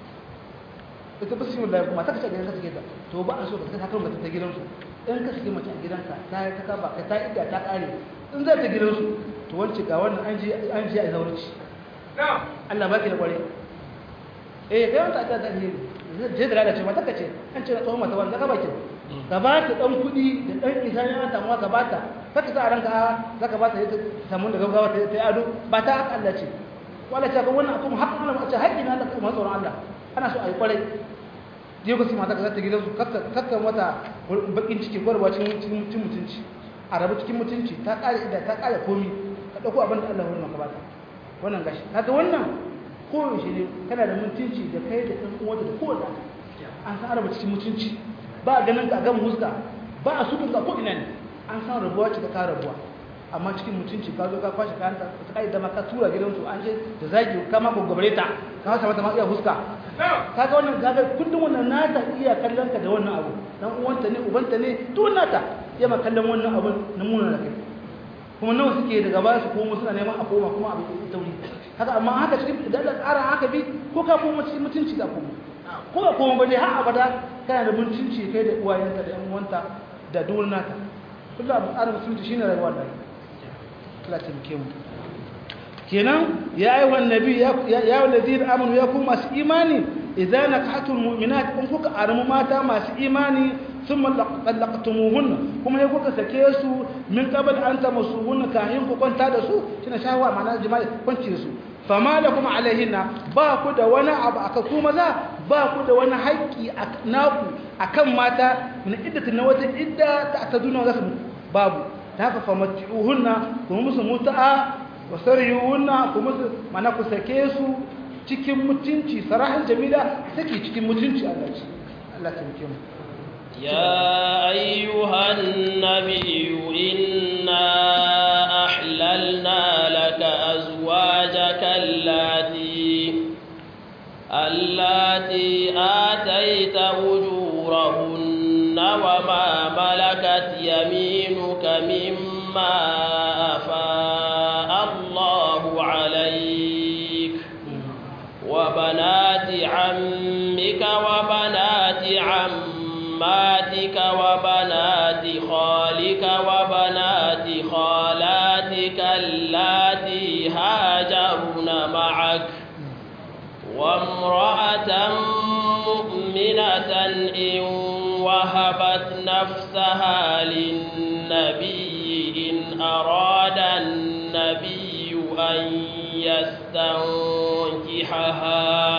ita ba su yi kuma ta kace gidan ka sake ta to ba a so ka saka mata ta gidansu in ka sake mace a gidanka ta yi ta kaba ka ta idda ta kare in zai ta gidansu to wance ga wannan an ji an ji a zaurci Allah ba ki da kware eh kai wanda ta da ne je da lalace mata kace an ce na tsohon mata wanda ka baki ka ba ta dan kudi da dan isa ne ta mu ka ba ta kaka sa ranka zaka ba ta ta samu da gaggawa ta yi ado ba ta haka Allah ce wala ta ga wannan kuma haƙƙin Allah a ce haƙƙin Allah kuma tsoron Allah ana so a yi kwarai je ku si mata ka zata gidansu kakka mata bakin ciki gwarwa cikin mutunci a rabu cikin mutunci ta kare ida ta kare komi ka dauko abin da Allah ya maka bata wannan gashi kaga wannan ko shi ne kana da mutunci da kai da ɗan uwanta da kowa an san araba cikin mutunci ba ganin ka gan huska ba a sukun ka ko ina ne an san rabuwa ce ta ka rabuwa amma cikin mutunci ka zo ka kwashe kayan ta ta kai da ma ka tura gidansu an je da zagi ka ma gogobare ta ka hasa mata ma iya huska kaga wannan kaga kullum wannan nata iya kallon ka da wannan abu dan uwanta ne ubanta ne duk nata iya ma kallon wannan abu na muna da kai kuma nawa suke daga baya su komo suna neman a koma kuma abu ya tauri haka amma haka cikin da Allah tsara haka bi ko ka koma cikin mutunci da koma ko ka koma ba dai har abada kana da mutunci kai da uwayenka da yan uwanta da duk nata kullum abu tsara mutunci shine rayuwar da Allah ta muke mu kenan ya yi wa nabi ya yi wa ladina amanu ya kuma masu imani idan nakahatul mu'minat in kuka aramu mata masu imani thumma laqtumuhun kuma ya kuka sake su min qabl an tamassuhun kahin ku kwanta da su kina shawa ma'ana jima'i kwanci da su fama lakum alaihinna ba ku da wani abu aka ku maza ba ku da wani haƙƙi naku akan mata min iddatin na wata idda ta taduna zasu babu ta haka famati'uhunna kuma musu muta'a wa sariyuhunna kuma musu mana ku sake su cikin mutunci sarahan jamila sake cikin mutunci Allah ce Allah ta muke mu يا أيها النبي إنا أحللنا لك أزواجك اللاتي اللاتي آتيت أجورهن وما ملكت يمينك مما أفاء الله عليك وبنات عمك وبنات عماتك وبنات خالك وبنات خالاتك وامرأة مؤمنة إن وهبت نفسها للنبي إن أراد النبي أن يستنكحها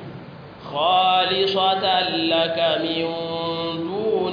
خالصة لك من دون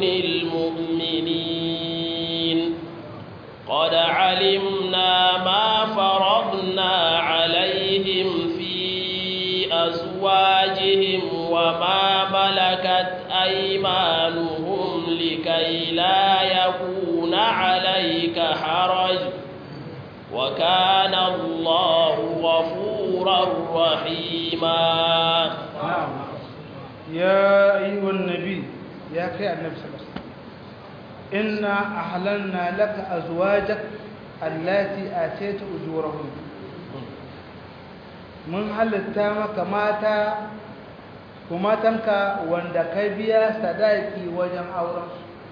المؤمنين قد علمنا ما فرضنا عليهم في أزواجهم وما ملكت أيمانهم لكي لا يكون عليك حرج وكان الله غفورا رحيما نعم يا أيها النبي يا أخي النبي صلى الله عليه وسلم إنا أحللنا لك أزواجك التي آتيت أجورهن mun halitta maka mata kuma tanka wanda ka biya sadaki wajen auren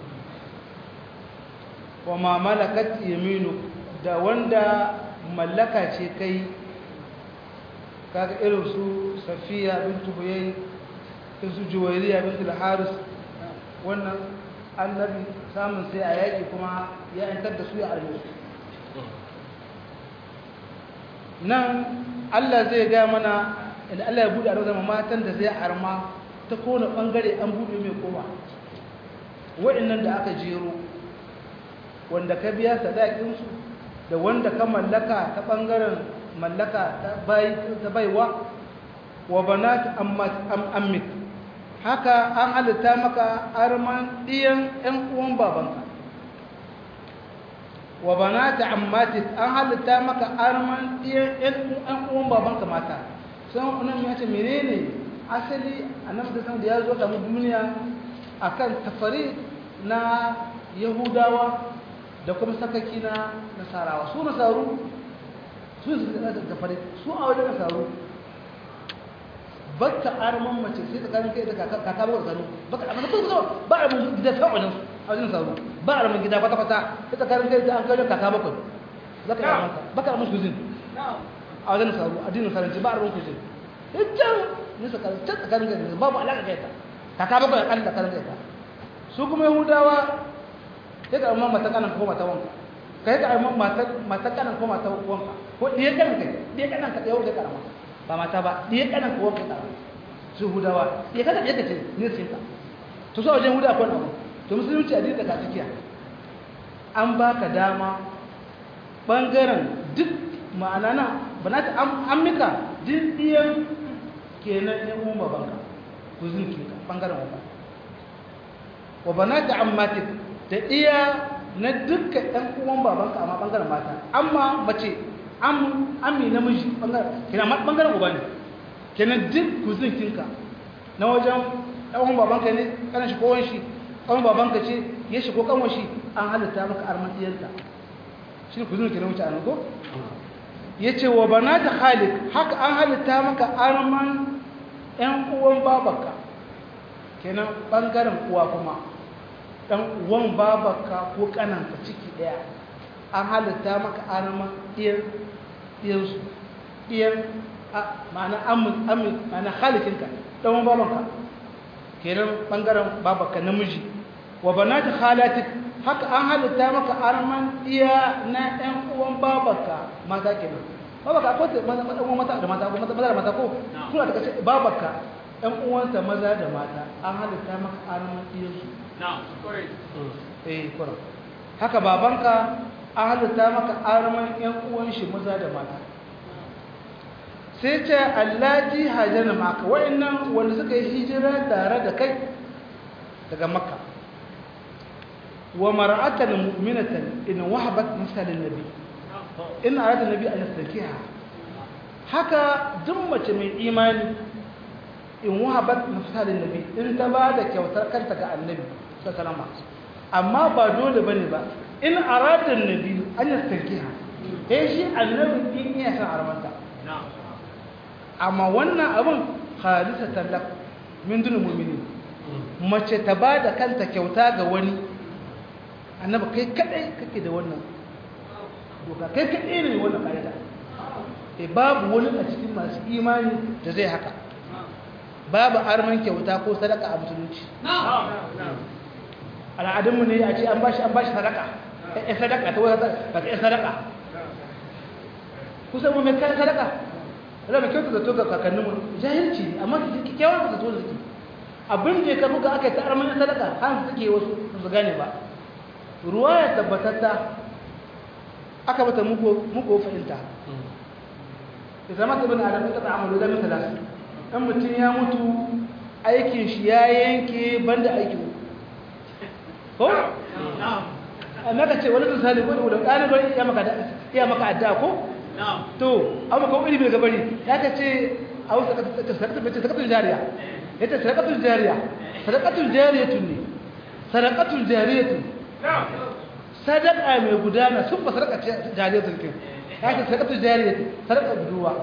wa ma malakat yaminu da wanda mallaka ce kai kaga irin su safiya bintu huyay su juwairiya bintu al-haris wannan annabi samun sai a yaki kuma ya yantar da su ya arme su nan Allah zai ga mana idan Allah ya bude a zama matan da zai arma ta kone bangare an bude mai kowa wa'annan da aka jero wanda ka biya sadakinsu da wanda ka mallaka ta bangaren mallaka ta baiwa wa banat ammik haka an halitta maka arman ɗiyan 'yan uwan babanka wa banata ammatik an halitta maka arman ɗiyan 'yan uwan babanka mata sun unan ya ce menene asali annabi da da ya zo da duniya akan tafari na yahudawa da kuma sakaki na nasarawa su nasaru su su da tafari su a wajen nasaru baka arman mace sai tsakanin kai da kaka ba tsakanin baka amma ko zo ba a mun gida ta wajen a wajen sauro ba a mun gida kwata kwata sai tsakanin kai da an kai kaka bakwai zaka arman ka baka arman kuzin a wajen sauro addinin saranci ba a arman kuzin idan ne tsakanin ta tsakanin kai babu alaka kai ta kaka bakwai a kan tsakanin kai ta su kuma yahudawa sai ka arman mata kanan ko mata wanka kai ka arman mata mata kanan ko mata wanka ko diye kanan kai diye kanan ka yau kai ka arman ba mata ba ɗaya ƙanan kuwa ka tsara su hudawa ɗaya kada ɗaya ka ce ne sun ka to su a wajen huda akwai abu to musulunci addini da tsakiya an ba ka dama ɓangaren duk ma'ana na ba na ta an mika duk ɗiyan kenan ɗan uwan babanka ku zinki ka ɓangaren waba wa ba na ta ammatik da ɗiya na dukkan ɗan uwan babanka amma ɓangaren mata amma mace ami namiji kenan bangaren uba ne kenan duk kuzinkinka na wajen ɗan babanka ne kanan shi kowon shi ɗan babanka ce ya shi ko kanwa shi an halitta maka arman ɗiyarka shi ne kuzin kenan wuce a nan ko ya ce wa bana ta halik haka an halitta maka arman ‘yan uwan babanka kenan ɓangaren uwa kuma ɗan uwan babanka ko ƙananka ciki ɗaya an halitta maka arman ɗiyar ɗiyarsu ɗiyar ma'ana amin ma'ana halikinka ɗan babanka kenan ɓangaren babanka namiji wa bana ta halatik haka an halitta maka arman ɗiya na ɗan uwan babanka mata kenan babanka akwai ɗan mata da mata maza da mata ko suna da kashe babanka ɗan uwansa maza da mata an halitta maka arman ɗiyarsu eh kwarar haka babanka an halitta maka arman ‘yan uwan shi maza da mata sai ce allaji hajjana maka wa'annan wanda suka yi hijira tare da kai daga makka wa mara'atan mu'minatan in wahabat misalin nabi in arada nabi an yastakiha haka duk mace mai imani in wahabat misalin nabi in ta ba da kyautar kanta ga annabi sallallahu alaihi amma ba dole bane ba in aradar nabi an yastankiha eh shi annabi in iya san armanta amma wannan abin khalisatan lak min dun mu'minin mace ta ba da kanta kyauta ga wani annabi kai kadai kake da wannan doka kai kadai ne wannan kaida eh babu wani a cikin masu imani da zai haka babu arman kyauta ko sadaka a musulunci al'adunmu ne a ce an bashi an bashi sadaka ya sadaka ta wata ba ta sadaka kusan mu mai kayan sadaka da mai kyauta da to ga kakanninmu jahilci amma kyawar da to da suke abin da ya kafa ga aka yi ta arman sadaka har suke wasu su gane ba ruwa ya tabbatatta aka bata muku fahimta ya zama ta bin adam ita ta'amalu da misala dan mutum ya mutu aikin shi ya yanke banda aikin ko amma ka ce wani misali ko da ɗaliban ya maka ya maka adda ko to amma ko ilimi daga bari ya ka ce a wasu sadaqatul jariya yace sadaqatul jariya sadaqatul jariyatun ne sadaqatul jariyatun sadaka mai gudana sun ba sadaka jariyatun kin ya ce sadaqatul jariyatun sadaka budurwa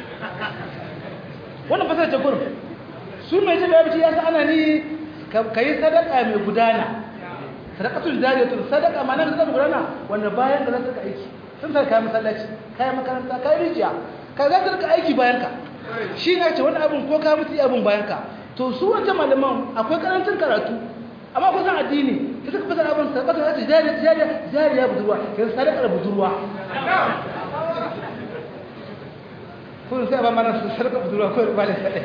wannan fasar ta gurin su mai jin yabi ya sa ana ni kai sadaka mai gudana sadaqatul jariyatun sadaka ma nan sadaka gudana wanda bayan da za ka aiki sun sa kayan masallaci kayan makaranta kayan rijiya ka za ka rika aiki bayan ka shi ne ce wani abin ko ka mutu abin bayan ka to su wancan malaman akwai karancin karatu amma ko san addini ta suka fasara abin sadaqatul ta jariya jariya jariya budurwa kai sadaqar budurwa kun sai ba mana sadaka budurwa ko ba da sadai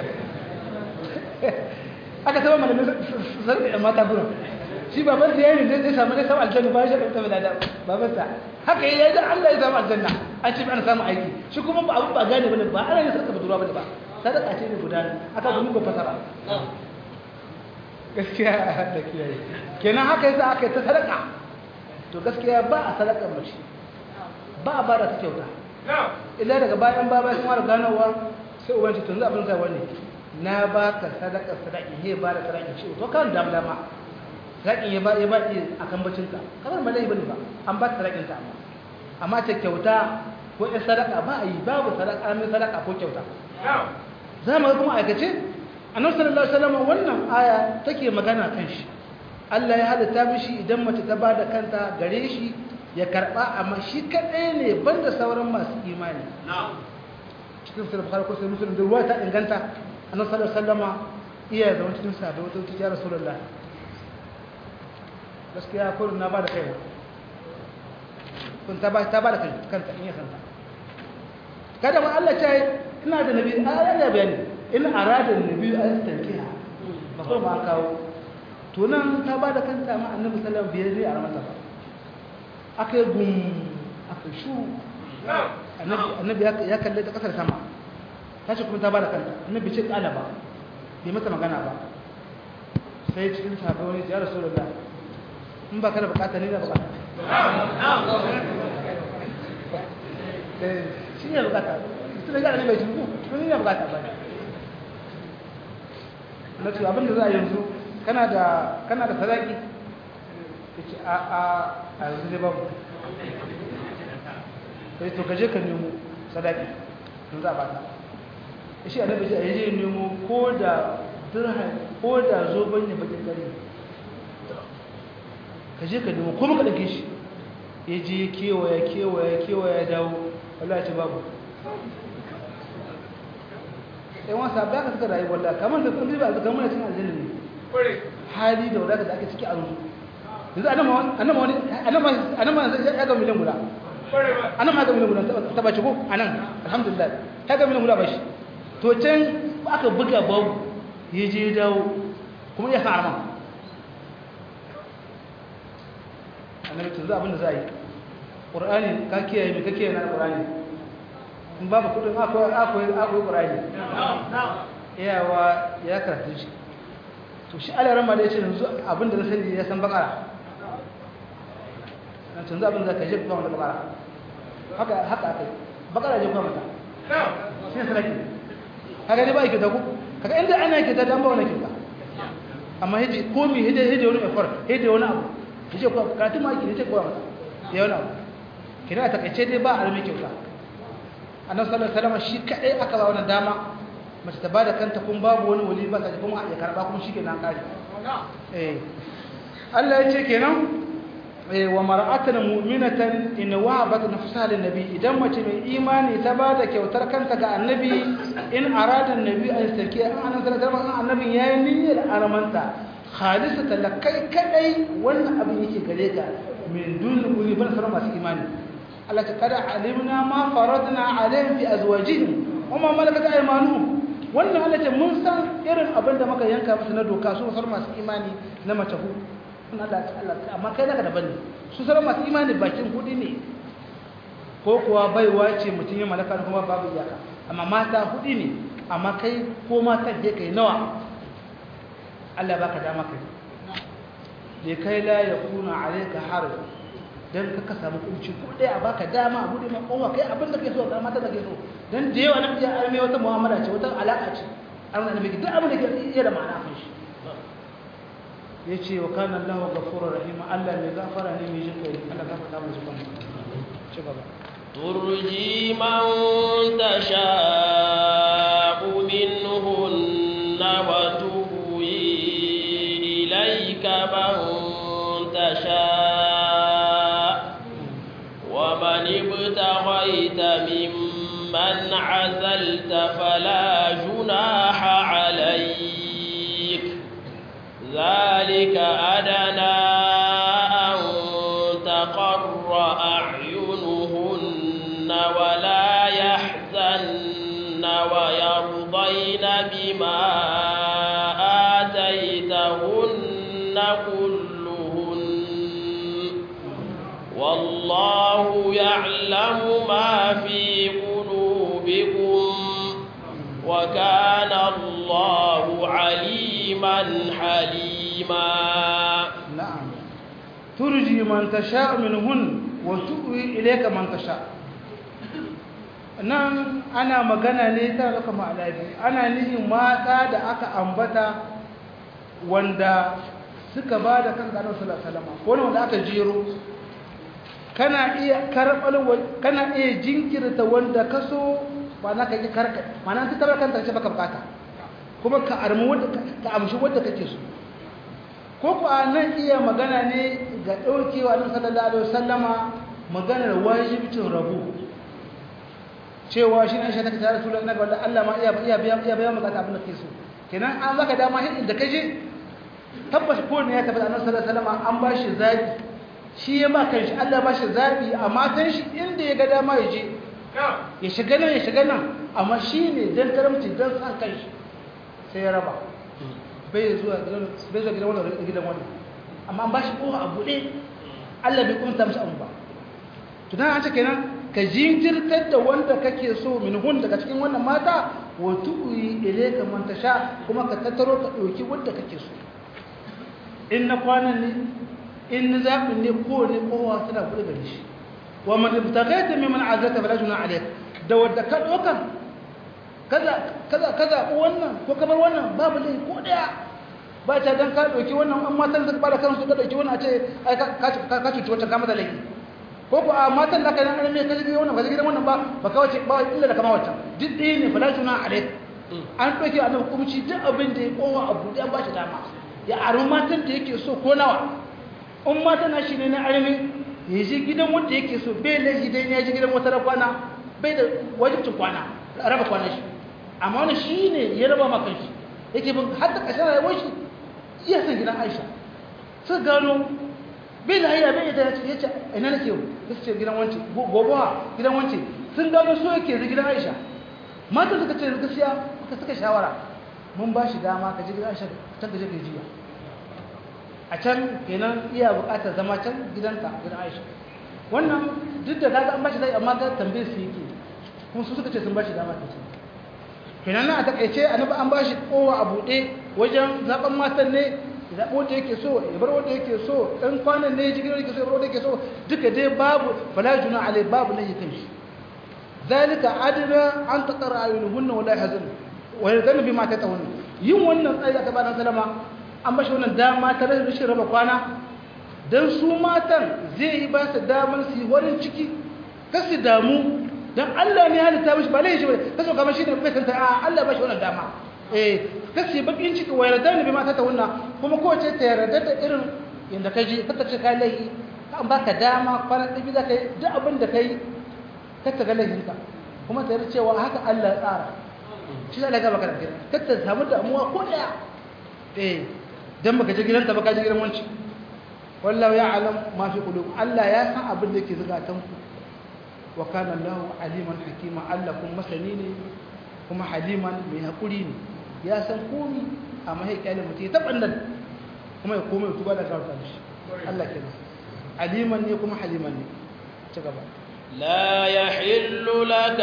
aka saba malamin sadaka mata gurin shi baban da yayin da zai samu ne samu aljanna ba shi da ta bada baban sa haka yayi da Allah ya samu aljanna an ce an samu aiki shi kuma ba abu ba gane bane ba ana yin sadaka budurwa bane ba sadaka ce ne guda aka ga muku fasara gaskiya da kiyaye kenan haka yasa aka yi ta sadaka to gaskiya ba a sadaka mace ba a bada ta kyauta illa daga bayan baba sun fara ganowa sai ubanci tun abin zai wani na baka sadaka sadaki he ba da sadaki shi to kan dam dama sadakin ya ba ya ba a kan bacin ka kamar malai bane ba an ba sadakin ta amma amma ta kyauta ko ɗan sadaka ba a yi babu sadaka mai sadaka ko kyauta za mu ga kuma aikace annabi sallallahu alaihi wasallam wannan aya take magana kan shi Allah ya halitta mishi idan mace ta bada kanta gare shi ya karba amma shi kadai ne banda sauran masu imani cikin sahih bukhari ko sahih muslim da ruwa ta inganta annabi sallallahu alaihi wasallam iya zama cikin sahabbai wata ta ya rasulullah gaskiya ko na bada kai kun ta ba ta bada kai kanta in ya santa kada ma Allah ya ina da nabi ayar da bayani in arada nabi an tankiha ba ko ma kawo to nan ta bada kanta ma annabi sallallahu alaihi wasallam bai a ramata ba aka yi gum aka shu annabi ya kalle ta kasar sama ta ce kuma ta ba da kanta annabi ce kala ba bai mata magana ba sai cikin sahabbai wani ya rasu da in ba ka da bukata ne da bukata shi ne bukata su da gane mai jirgu tun ne bukata ba ne na ce abinda za a yanzu kana da sadaki ya ce a a a yanzu ne babu sai to gaje ka nemo sadaki don za a bata shi annabi ji a yaje nemo ko da dirham ko da zoben ne bakin gari ka je ka nemo ko maka dake shi ya je kewaya kewaya kewaya dawo wallahi ce babu sai wani sabi aka suka rayu wallahi kamar da kuma ba su kamar cin aljanna ne hali da wadata da ake ciki a rusu yanzu anama wani anama ya ga miliyan guda anama ya ga miliyan guda ta bace ko anan alhamdulillah ya ga miliyan guda ba shi to can aka buga babu ya je dawo kuma ya sa arman annabi tunzu abinda za a yi ƙur'ani ka kiyaye mai ka kiyaye na ƙur'ani in babu kudin akwai akwai akwai ƙur'ani iyawa ya karatu shi to shi alaran ma da ya ce yanzu abinda na sani ya san bakara na tunzu abinda za ka je kuma wanda bakara haka haka aka yi bakara je kuma mata shi ne sanaki kaga ne ba yake da ku kaga inda ana yake da dan ba wani kinka amma hiji ko mi hije hije wani effort hije wani abu hije ko karatu ma yake hije ko mata ya wani abu kina ta kace dai ba almi kyauta annabi sallallahu alaihi wasallam shi kadai aka ba wannan dama mace ta bada kanta kun babu wani wali ba ta kuma ya karba kuma shi kenan kare eh Allah ya ce kenan wa mar'atan mu'minatan in wahabat nafsaha lin nabi idan mace mai imani ta ba da kyautar kanta ga annabi in arada annabi an sake an annabi sallallahu alaihi annabi yayi niyyar aramanta khalisata lakai kadai wannan abin yake gare ka min dun kuli ban sarar masu imani Allah ta kada alimna ma faradna alaihim fi azwajihim wama malakat aymanuhum wannan Allah ce mun san irin abin da muka yanka musu na doka su sarar masu imani na mace hu Allah Allah amma kai naka daban ne su sarar masu imani bakin hudi ne ko kuwa baiwa ce mutum ya malaka kuma babu iyaka amma mata hudi ne amma kai ko mata je kai nawa Allah baka dama kai da kai la yakuna alayka haraj dan ka samu kunci ko dai a baka dama abu da kowa kai abin da kake so ga mata da kake so dan da yawa nan ya arme wata mu'amala ce wata alaka ce an da miki duk abin da ke iya da ma'ana kan shi yace wa kana Allahu ghafurur rahim Allah mai gafara ne mai jinkai Allah ka fada mu zuban ci gaba ترجي من تشاء منهن وتؤوي إليك من تشاء ومن ابتغيت ممن عزلت فلا جناح عليك ذلك أدنى أن تقر أعينهن ولا يحزن ويرضين بما آتيتهن كلهن والله يعلم ما في قلوبكم وكان الله عليما حليما نعم ترجي من تشاء منهن وتؤوي إليك من تشاء nan ana magana ne ta zaka ma'alabi ana nihin mata da aka ambata wanda suka ba da kan ganin salama ko wanda aka jero kana iya karɓar kana iya jinkirta wanda ka so ba na kake karka mana ta tarar kanta ce baka bukata kuma ka armu wanda ka amshi wanda kake so ko ku nan iya magana ne ga daukewa annabi sallallahu alaihi wasallama maganar wajibcin rabu cewa shi ne shi take tare da annabi wanda Allah ma iya iya biya iya biya magana abin da kake so kenan an zaka dama hin inda kaje tabbas ko ne ya tabbata annabi sallallahu alaihi wasallama an ba shi zabi shi ya ba kanshi Allah ba shi zabi a matan shi inda ya ga dama ya je ya shiga nan ya shiga nan amma shi ne don karamci don san kanshi sai ya raba bai zuwa gidan wannan gidan wannan amma an ba shi kowa a buɗe Allah bai kunta mishi abu ba tunan an ce kenan ka jinkirtar da wanda kake so min hun daga cikin wannan mata wa tu'i ilayka man tasha kuma ka tattaro ka ɗauki wanda kake so in na kwanan ne in na zaɓin ne kowane kowa tana buɗe gare shi wa man ibtaghaita mimman azata fala juna alayk da wadda ka dokan kaza kaza kaza wannan ko kamar wannan babu lai ko daya ba ta dan ka doki wannan an matan da bada kansu ka doki wannan a ce ai ka ka ka cuci wata kama da laifi ko ko a matan da ka dan arme ka ji wannan ba gidan wannan ba ba ka wace ba illa da kama wata duk ɗaya ne fala juna alayk an doki annabi hukunci duk abin da ya kowa abu da ba shi dama ya aru matan da yake so ko nawa in matan na shi ne na arme ya ji gidan wanda yake so bai laifi dai ya ji gidan wata kwana bai da wajibcin kwana raba kwana shi amma wani shi ne ya raba makan shi yake bin har da ƙashin rayuwar shi iya san gidan aisha su gano bai da hayya bai da ya ce ina nake yau ya ce gidan wance gobawa gidan wance sun gano so yake zai gidan aisha matan suka ce gaskiya suka suka shawara mun ba shi dama ka ji gidan aisha can ka je ka yi jiya a can kenan iya bukatar zama can gidanta gidan aisha wannan duk da kaga an bashi zai amma ga tambayar su yake kuma su suka ce sun bashi dama ta ce kenan na a takaice annabi an bashi kowa a buɗe wajen zaben matan ne zaɓo wanda yake so ya bar wanda yake so ɗan kwanan ne ya ji gidan yake so ya bar wanda yake so duka dai babu fala juna alai babu ne kan shi zalika adna an taqara ayunuhunna wala yahzan wa yadhanu bima tatawun yin wannan tsayi da bayan salama an bashi wannan dama ta rashin raba kwana don su matan zai yi ba su damar su yi warin ciki ka su damu don Allah ne halitta mashi ba laishi ba ka so kamar shi ne bai kanta a Allah ba shi wannan dama eh ka su yi bakin ciki wa yarda ne bai mata ta wunna kuma kowace ta yarda da irin yadda ka ji ka ce ka laihi kan baka dama kwana ɗabi za ka yi duk abin da ka yi ka ta galahinka kuma ta yi cewa haka Allah ya tsara shi zai gaba kana gina ka ta samu damuwa ko ɗaya eh dan baka je gidanta baka je gidan wanci wallahu ya'lam ma fi qulub Allah ya san abin da yake zukatan ku wa kana Allahu aliman hakima Allah kuma masani ne kuma haliman mai hakuri ne ya san komi amma sai kyale mutum ya taɓa nan kuma ya koma ya tuba da karfa shi Allah kenan aliman ne kuma haliman ne ci gaba لا يحل لك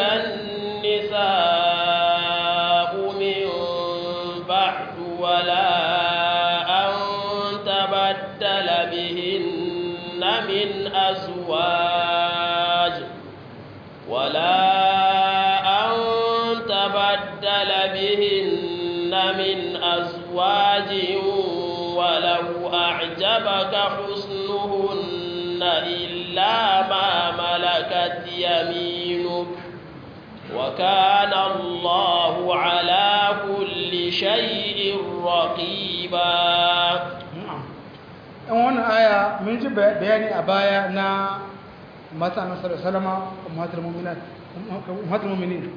النساء من بعد ولا أن تبدل بهن من أزواج ولا أن تبدل بهن من أزواج ولو أعجبك حسنهن إلا ما ملكت يمينك وكان الله على كل شيء رقيبا in wannan aya mun ji bayani a baya na mata na salama umatul mu'minin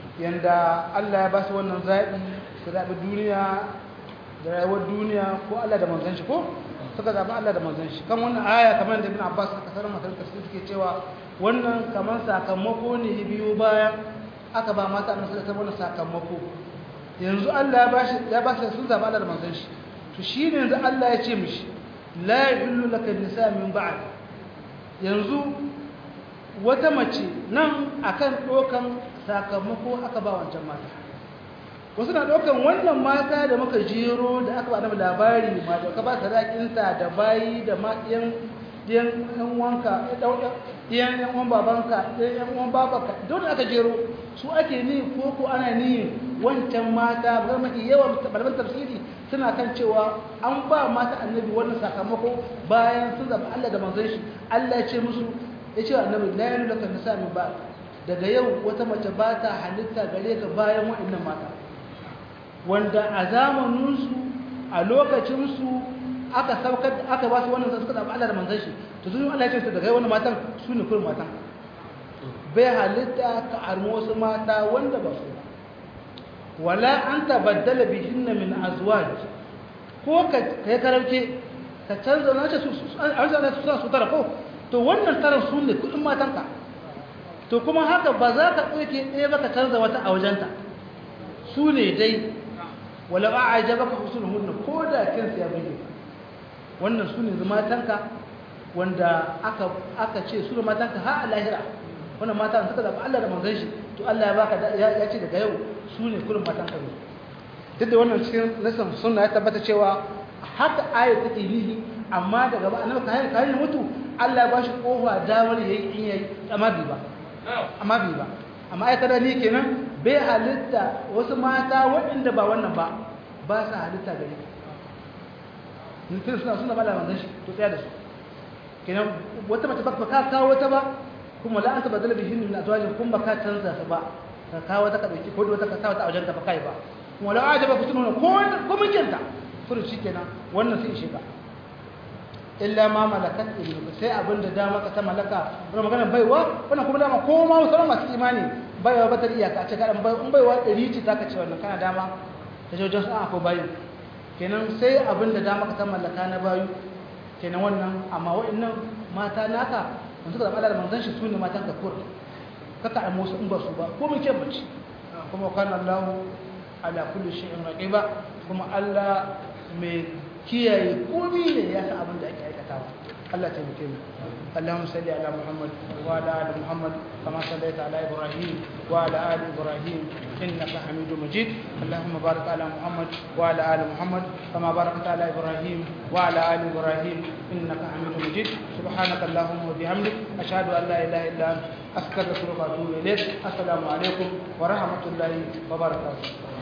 yanda Allah ya ba su wannan zaɓi su zaɓi duniya da rayuwar duniya ko Allah da manzon shi ko suka zaɓi Allah da manzon shi kan wannan aya kamar da Ibn Abbas aka sanar matar tafsir suke cewa wannan kamar sakamako ne biyu bayan aka ba mata annabi sallallahu alaihi wasallam sakamako yanzu Allah ya ba shi ya ba shi sun zaɓi Allah da manzon shi to shine yanzu Allah ya ce mishi la yahillu laka nisa min ba'd yanzu wata mace nan akan dokan sakamako aka ba wancan mata wasu na ɗaukan wannan mata da muka jero da aka ba da labari ma da ka ba sadakinta da bayi da ma ɗiyan ɗiyan wanka ɗiyan ɗan uwan babanka ɗiyan ɗan uwan babanka don aka jero su ake ni ko ko ana ni wancan mata ba mafi yawan malaman tafsiri suna kan cewa an ba mata annabi wannan sakamako bayan sun zaba Allah da manzon shi Allah ya ce musu ya ce annabi la yanu laka nisa min ba daga yau wata mace ba ta halitta gare ka bayan waɗannan mata wanda a zamaninsu a lokacinsu aka saukar aka ba su wannan suka zaɓi Allah da manzon shi to sun Allah ya ce daga wannan matan su ne kurin matan bai halitta ka armo wasu mata wanda ba su ba wala an tabaddala bihinna min azwaj ko ka kai karauke ka canza na ce su an zana su su tara ko to wannan taran su ne kudin matanka to kuma haka ba za ka ɗauke ɗaya ba ka canza wata a wajenta su ne dai wala ba a jaba ka husnul ko da kinsa ya buge wannan su ne matanka wanda aka aka ce su ne matanka har a lahira wannan mata suka zaba Allah da manzon shi to Allah ya baka ya ce daga yau su ne kullum matanka ne duk da wannan cikin nasan sunna ya tabbata cewa haka aya take nihi amma daga ba annabi kayan kayan mutu Allah ya bashi kofa damar yayi in yayi amma bi ba amma bi ba amma ai kada ni kenan bai halitta wasu mata waɗanda ba wannan ba ba sa halitta gare ni kin suna suna bala manzon shi to tsaya da su kenan wata mace ba ka kawo wata ba kuma la anta badala bihin min azwajin kun ba ka canza su ba ka kawo wata ka dauki ko wata ka kawo ta a wajen ta ba kai ba kuma la ajaba ku tununa ko ko mijinta furu shikenan wannan sai shiga illa ma malakat ilmuka sai abinda dama ka ta malaka wannan magana baiwa wannan kuma dama ko ma sauran masu imani baiwa ba ta iyaka ce kadan bai in baiwa 100 ce zaka ce wannan kana dama ta jojin sa ko bayu kenan sai abinda dama ka ta mallaka na bayu kenan wannan amma wa'annan mata naka mun suka zama da manzon shi sune matan ka kur kaka a musu in ba su ba ko mun ce bace kuma kana Allah ala kulli shay'in raqiba kuma Allah mai kiyaye komai ne ya san abin da ake aikatawa Allah ta muke mu Allahumma salli ala Muhammad wa ala ali Muhammad kama sallaita ala Ibrahim wa ala ali Ibrahim innaka Hamidum Majid Allahumma barik ala Muhammad wa ala ali Muhammad kama barakta ala Ibrahim wa ala ali Ibrahim innaka Hamidum Majid subhanaka Allahumma wa bihamdik ashhadu an la ilaha illa anta astaghfiruka wa atubu ilayk assalamu alaikum wa rahmatullahi wa barakatuh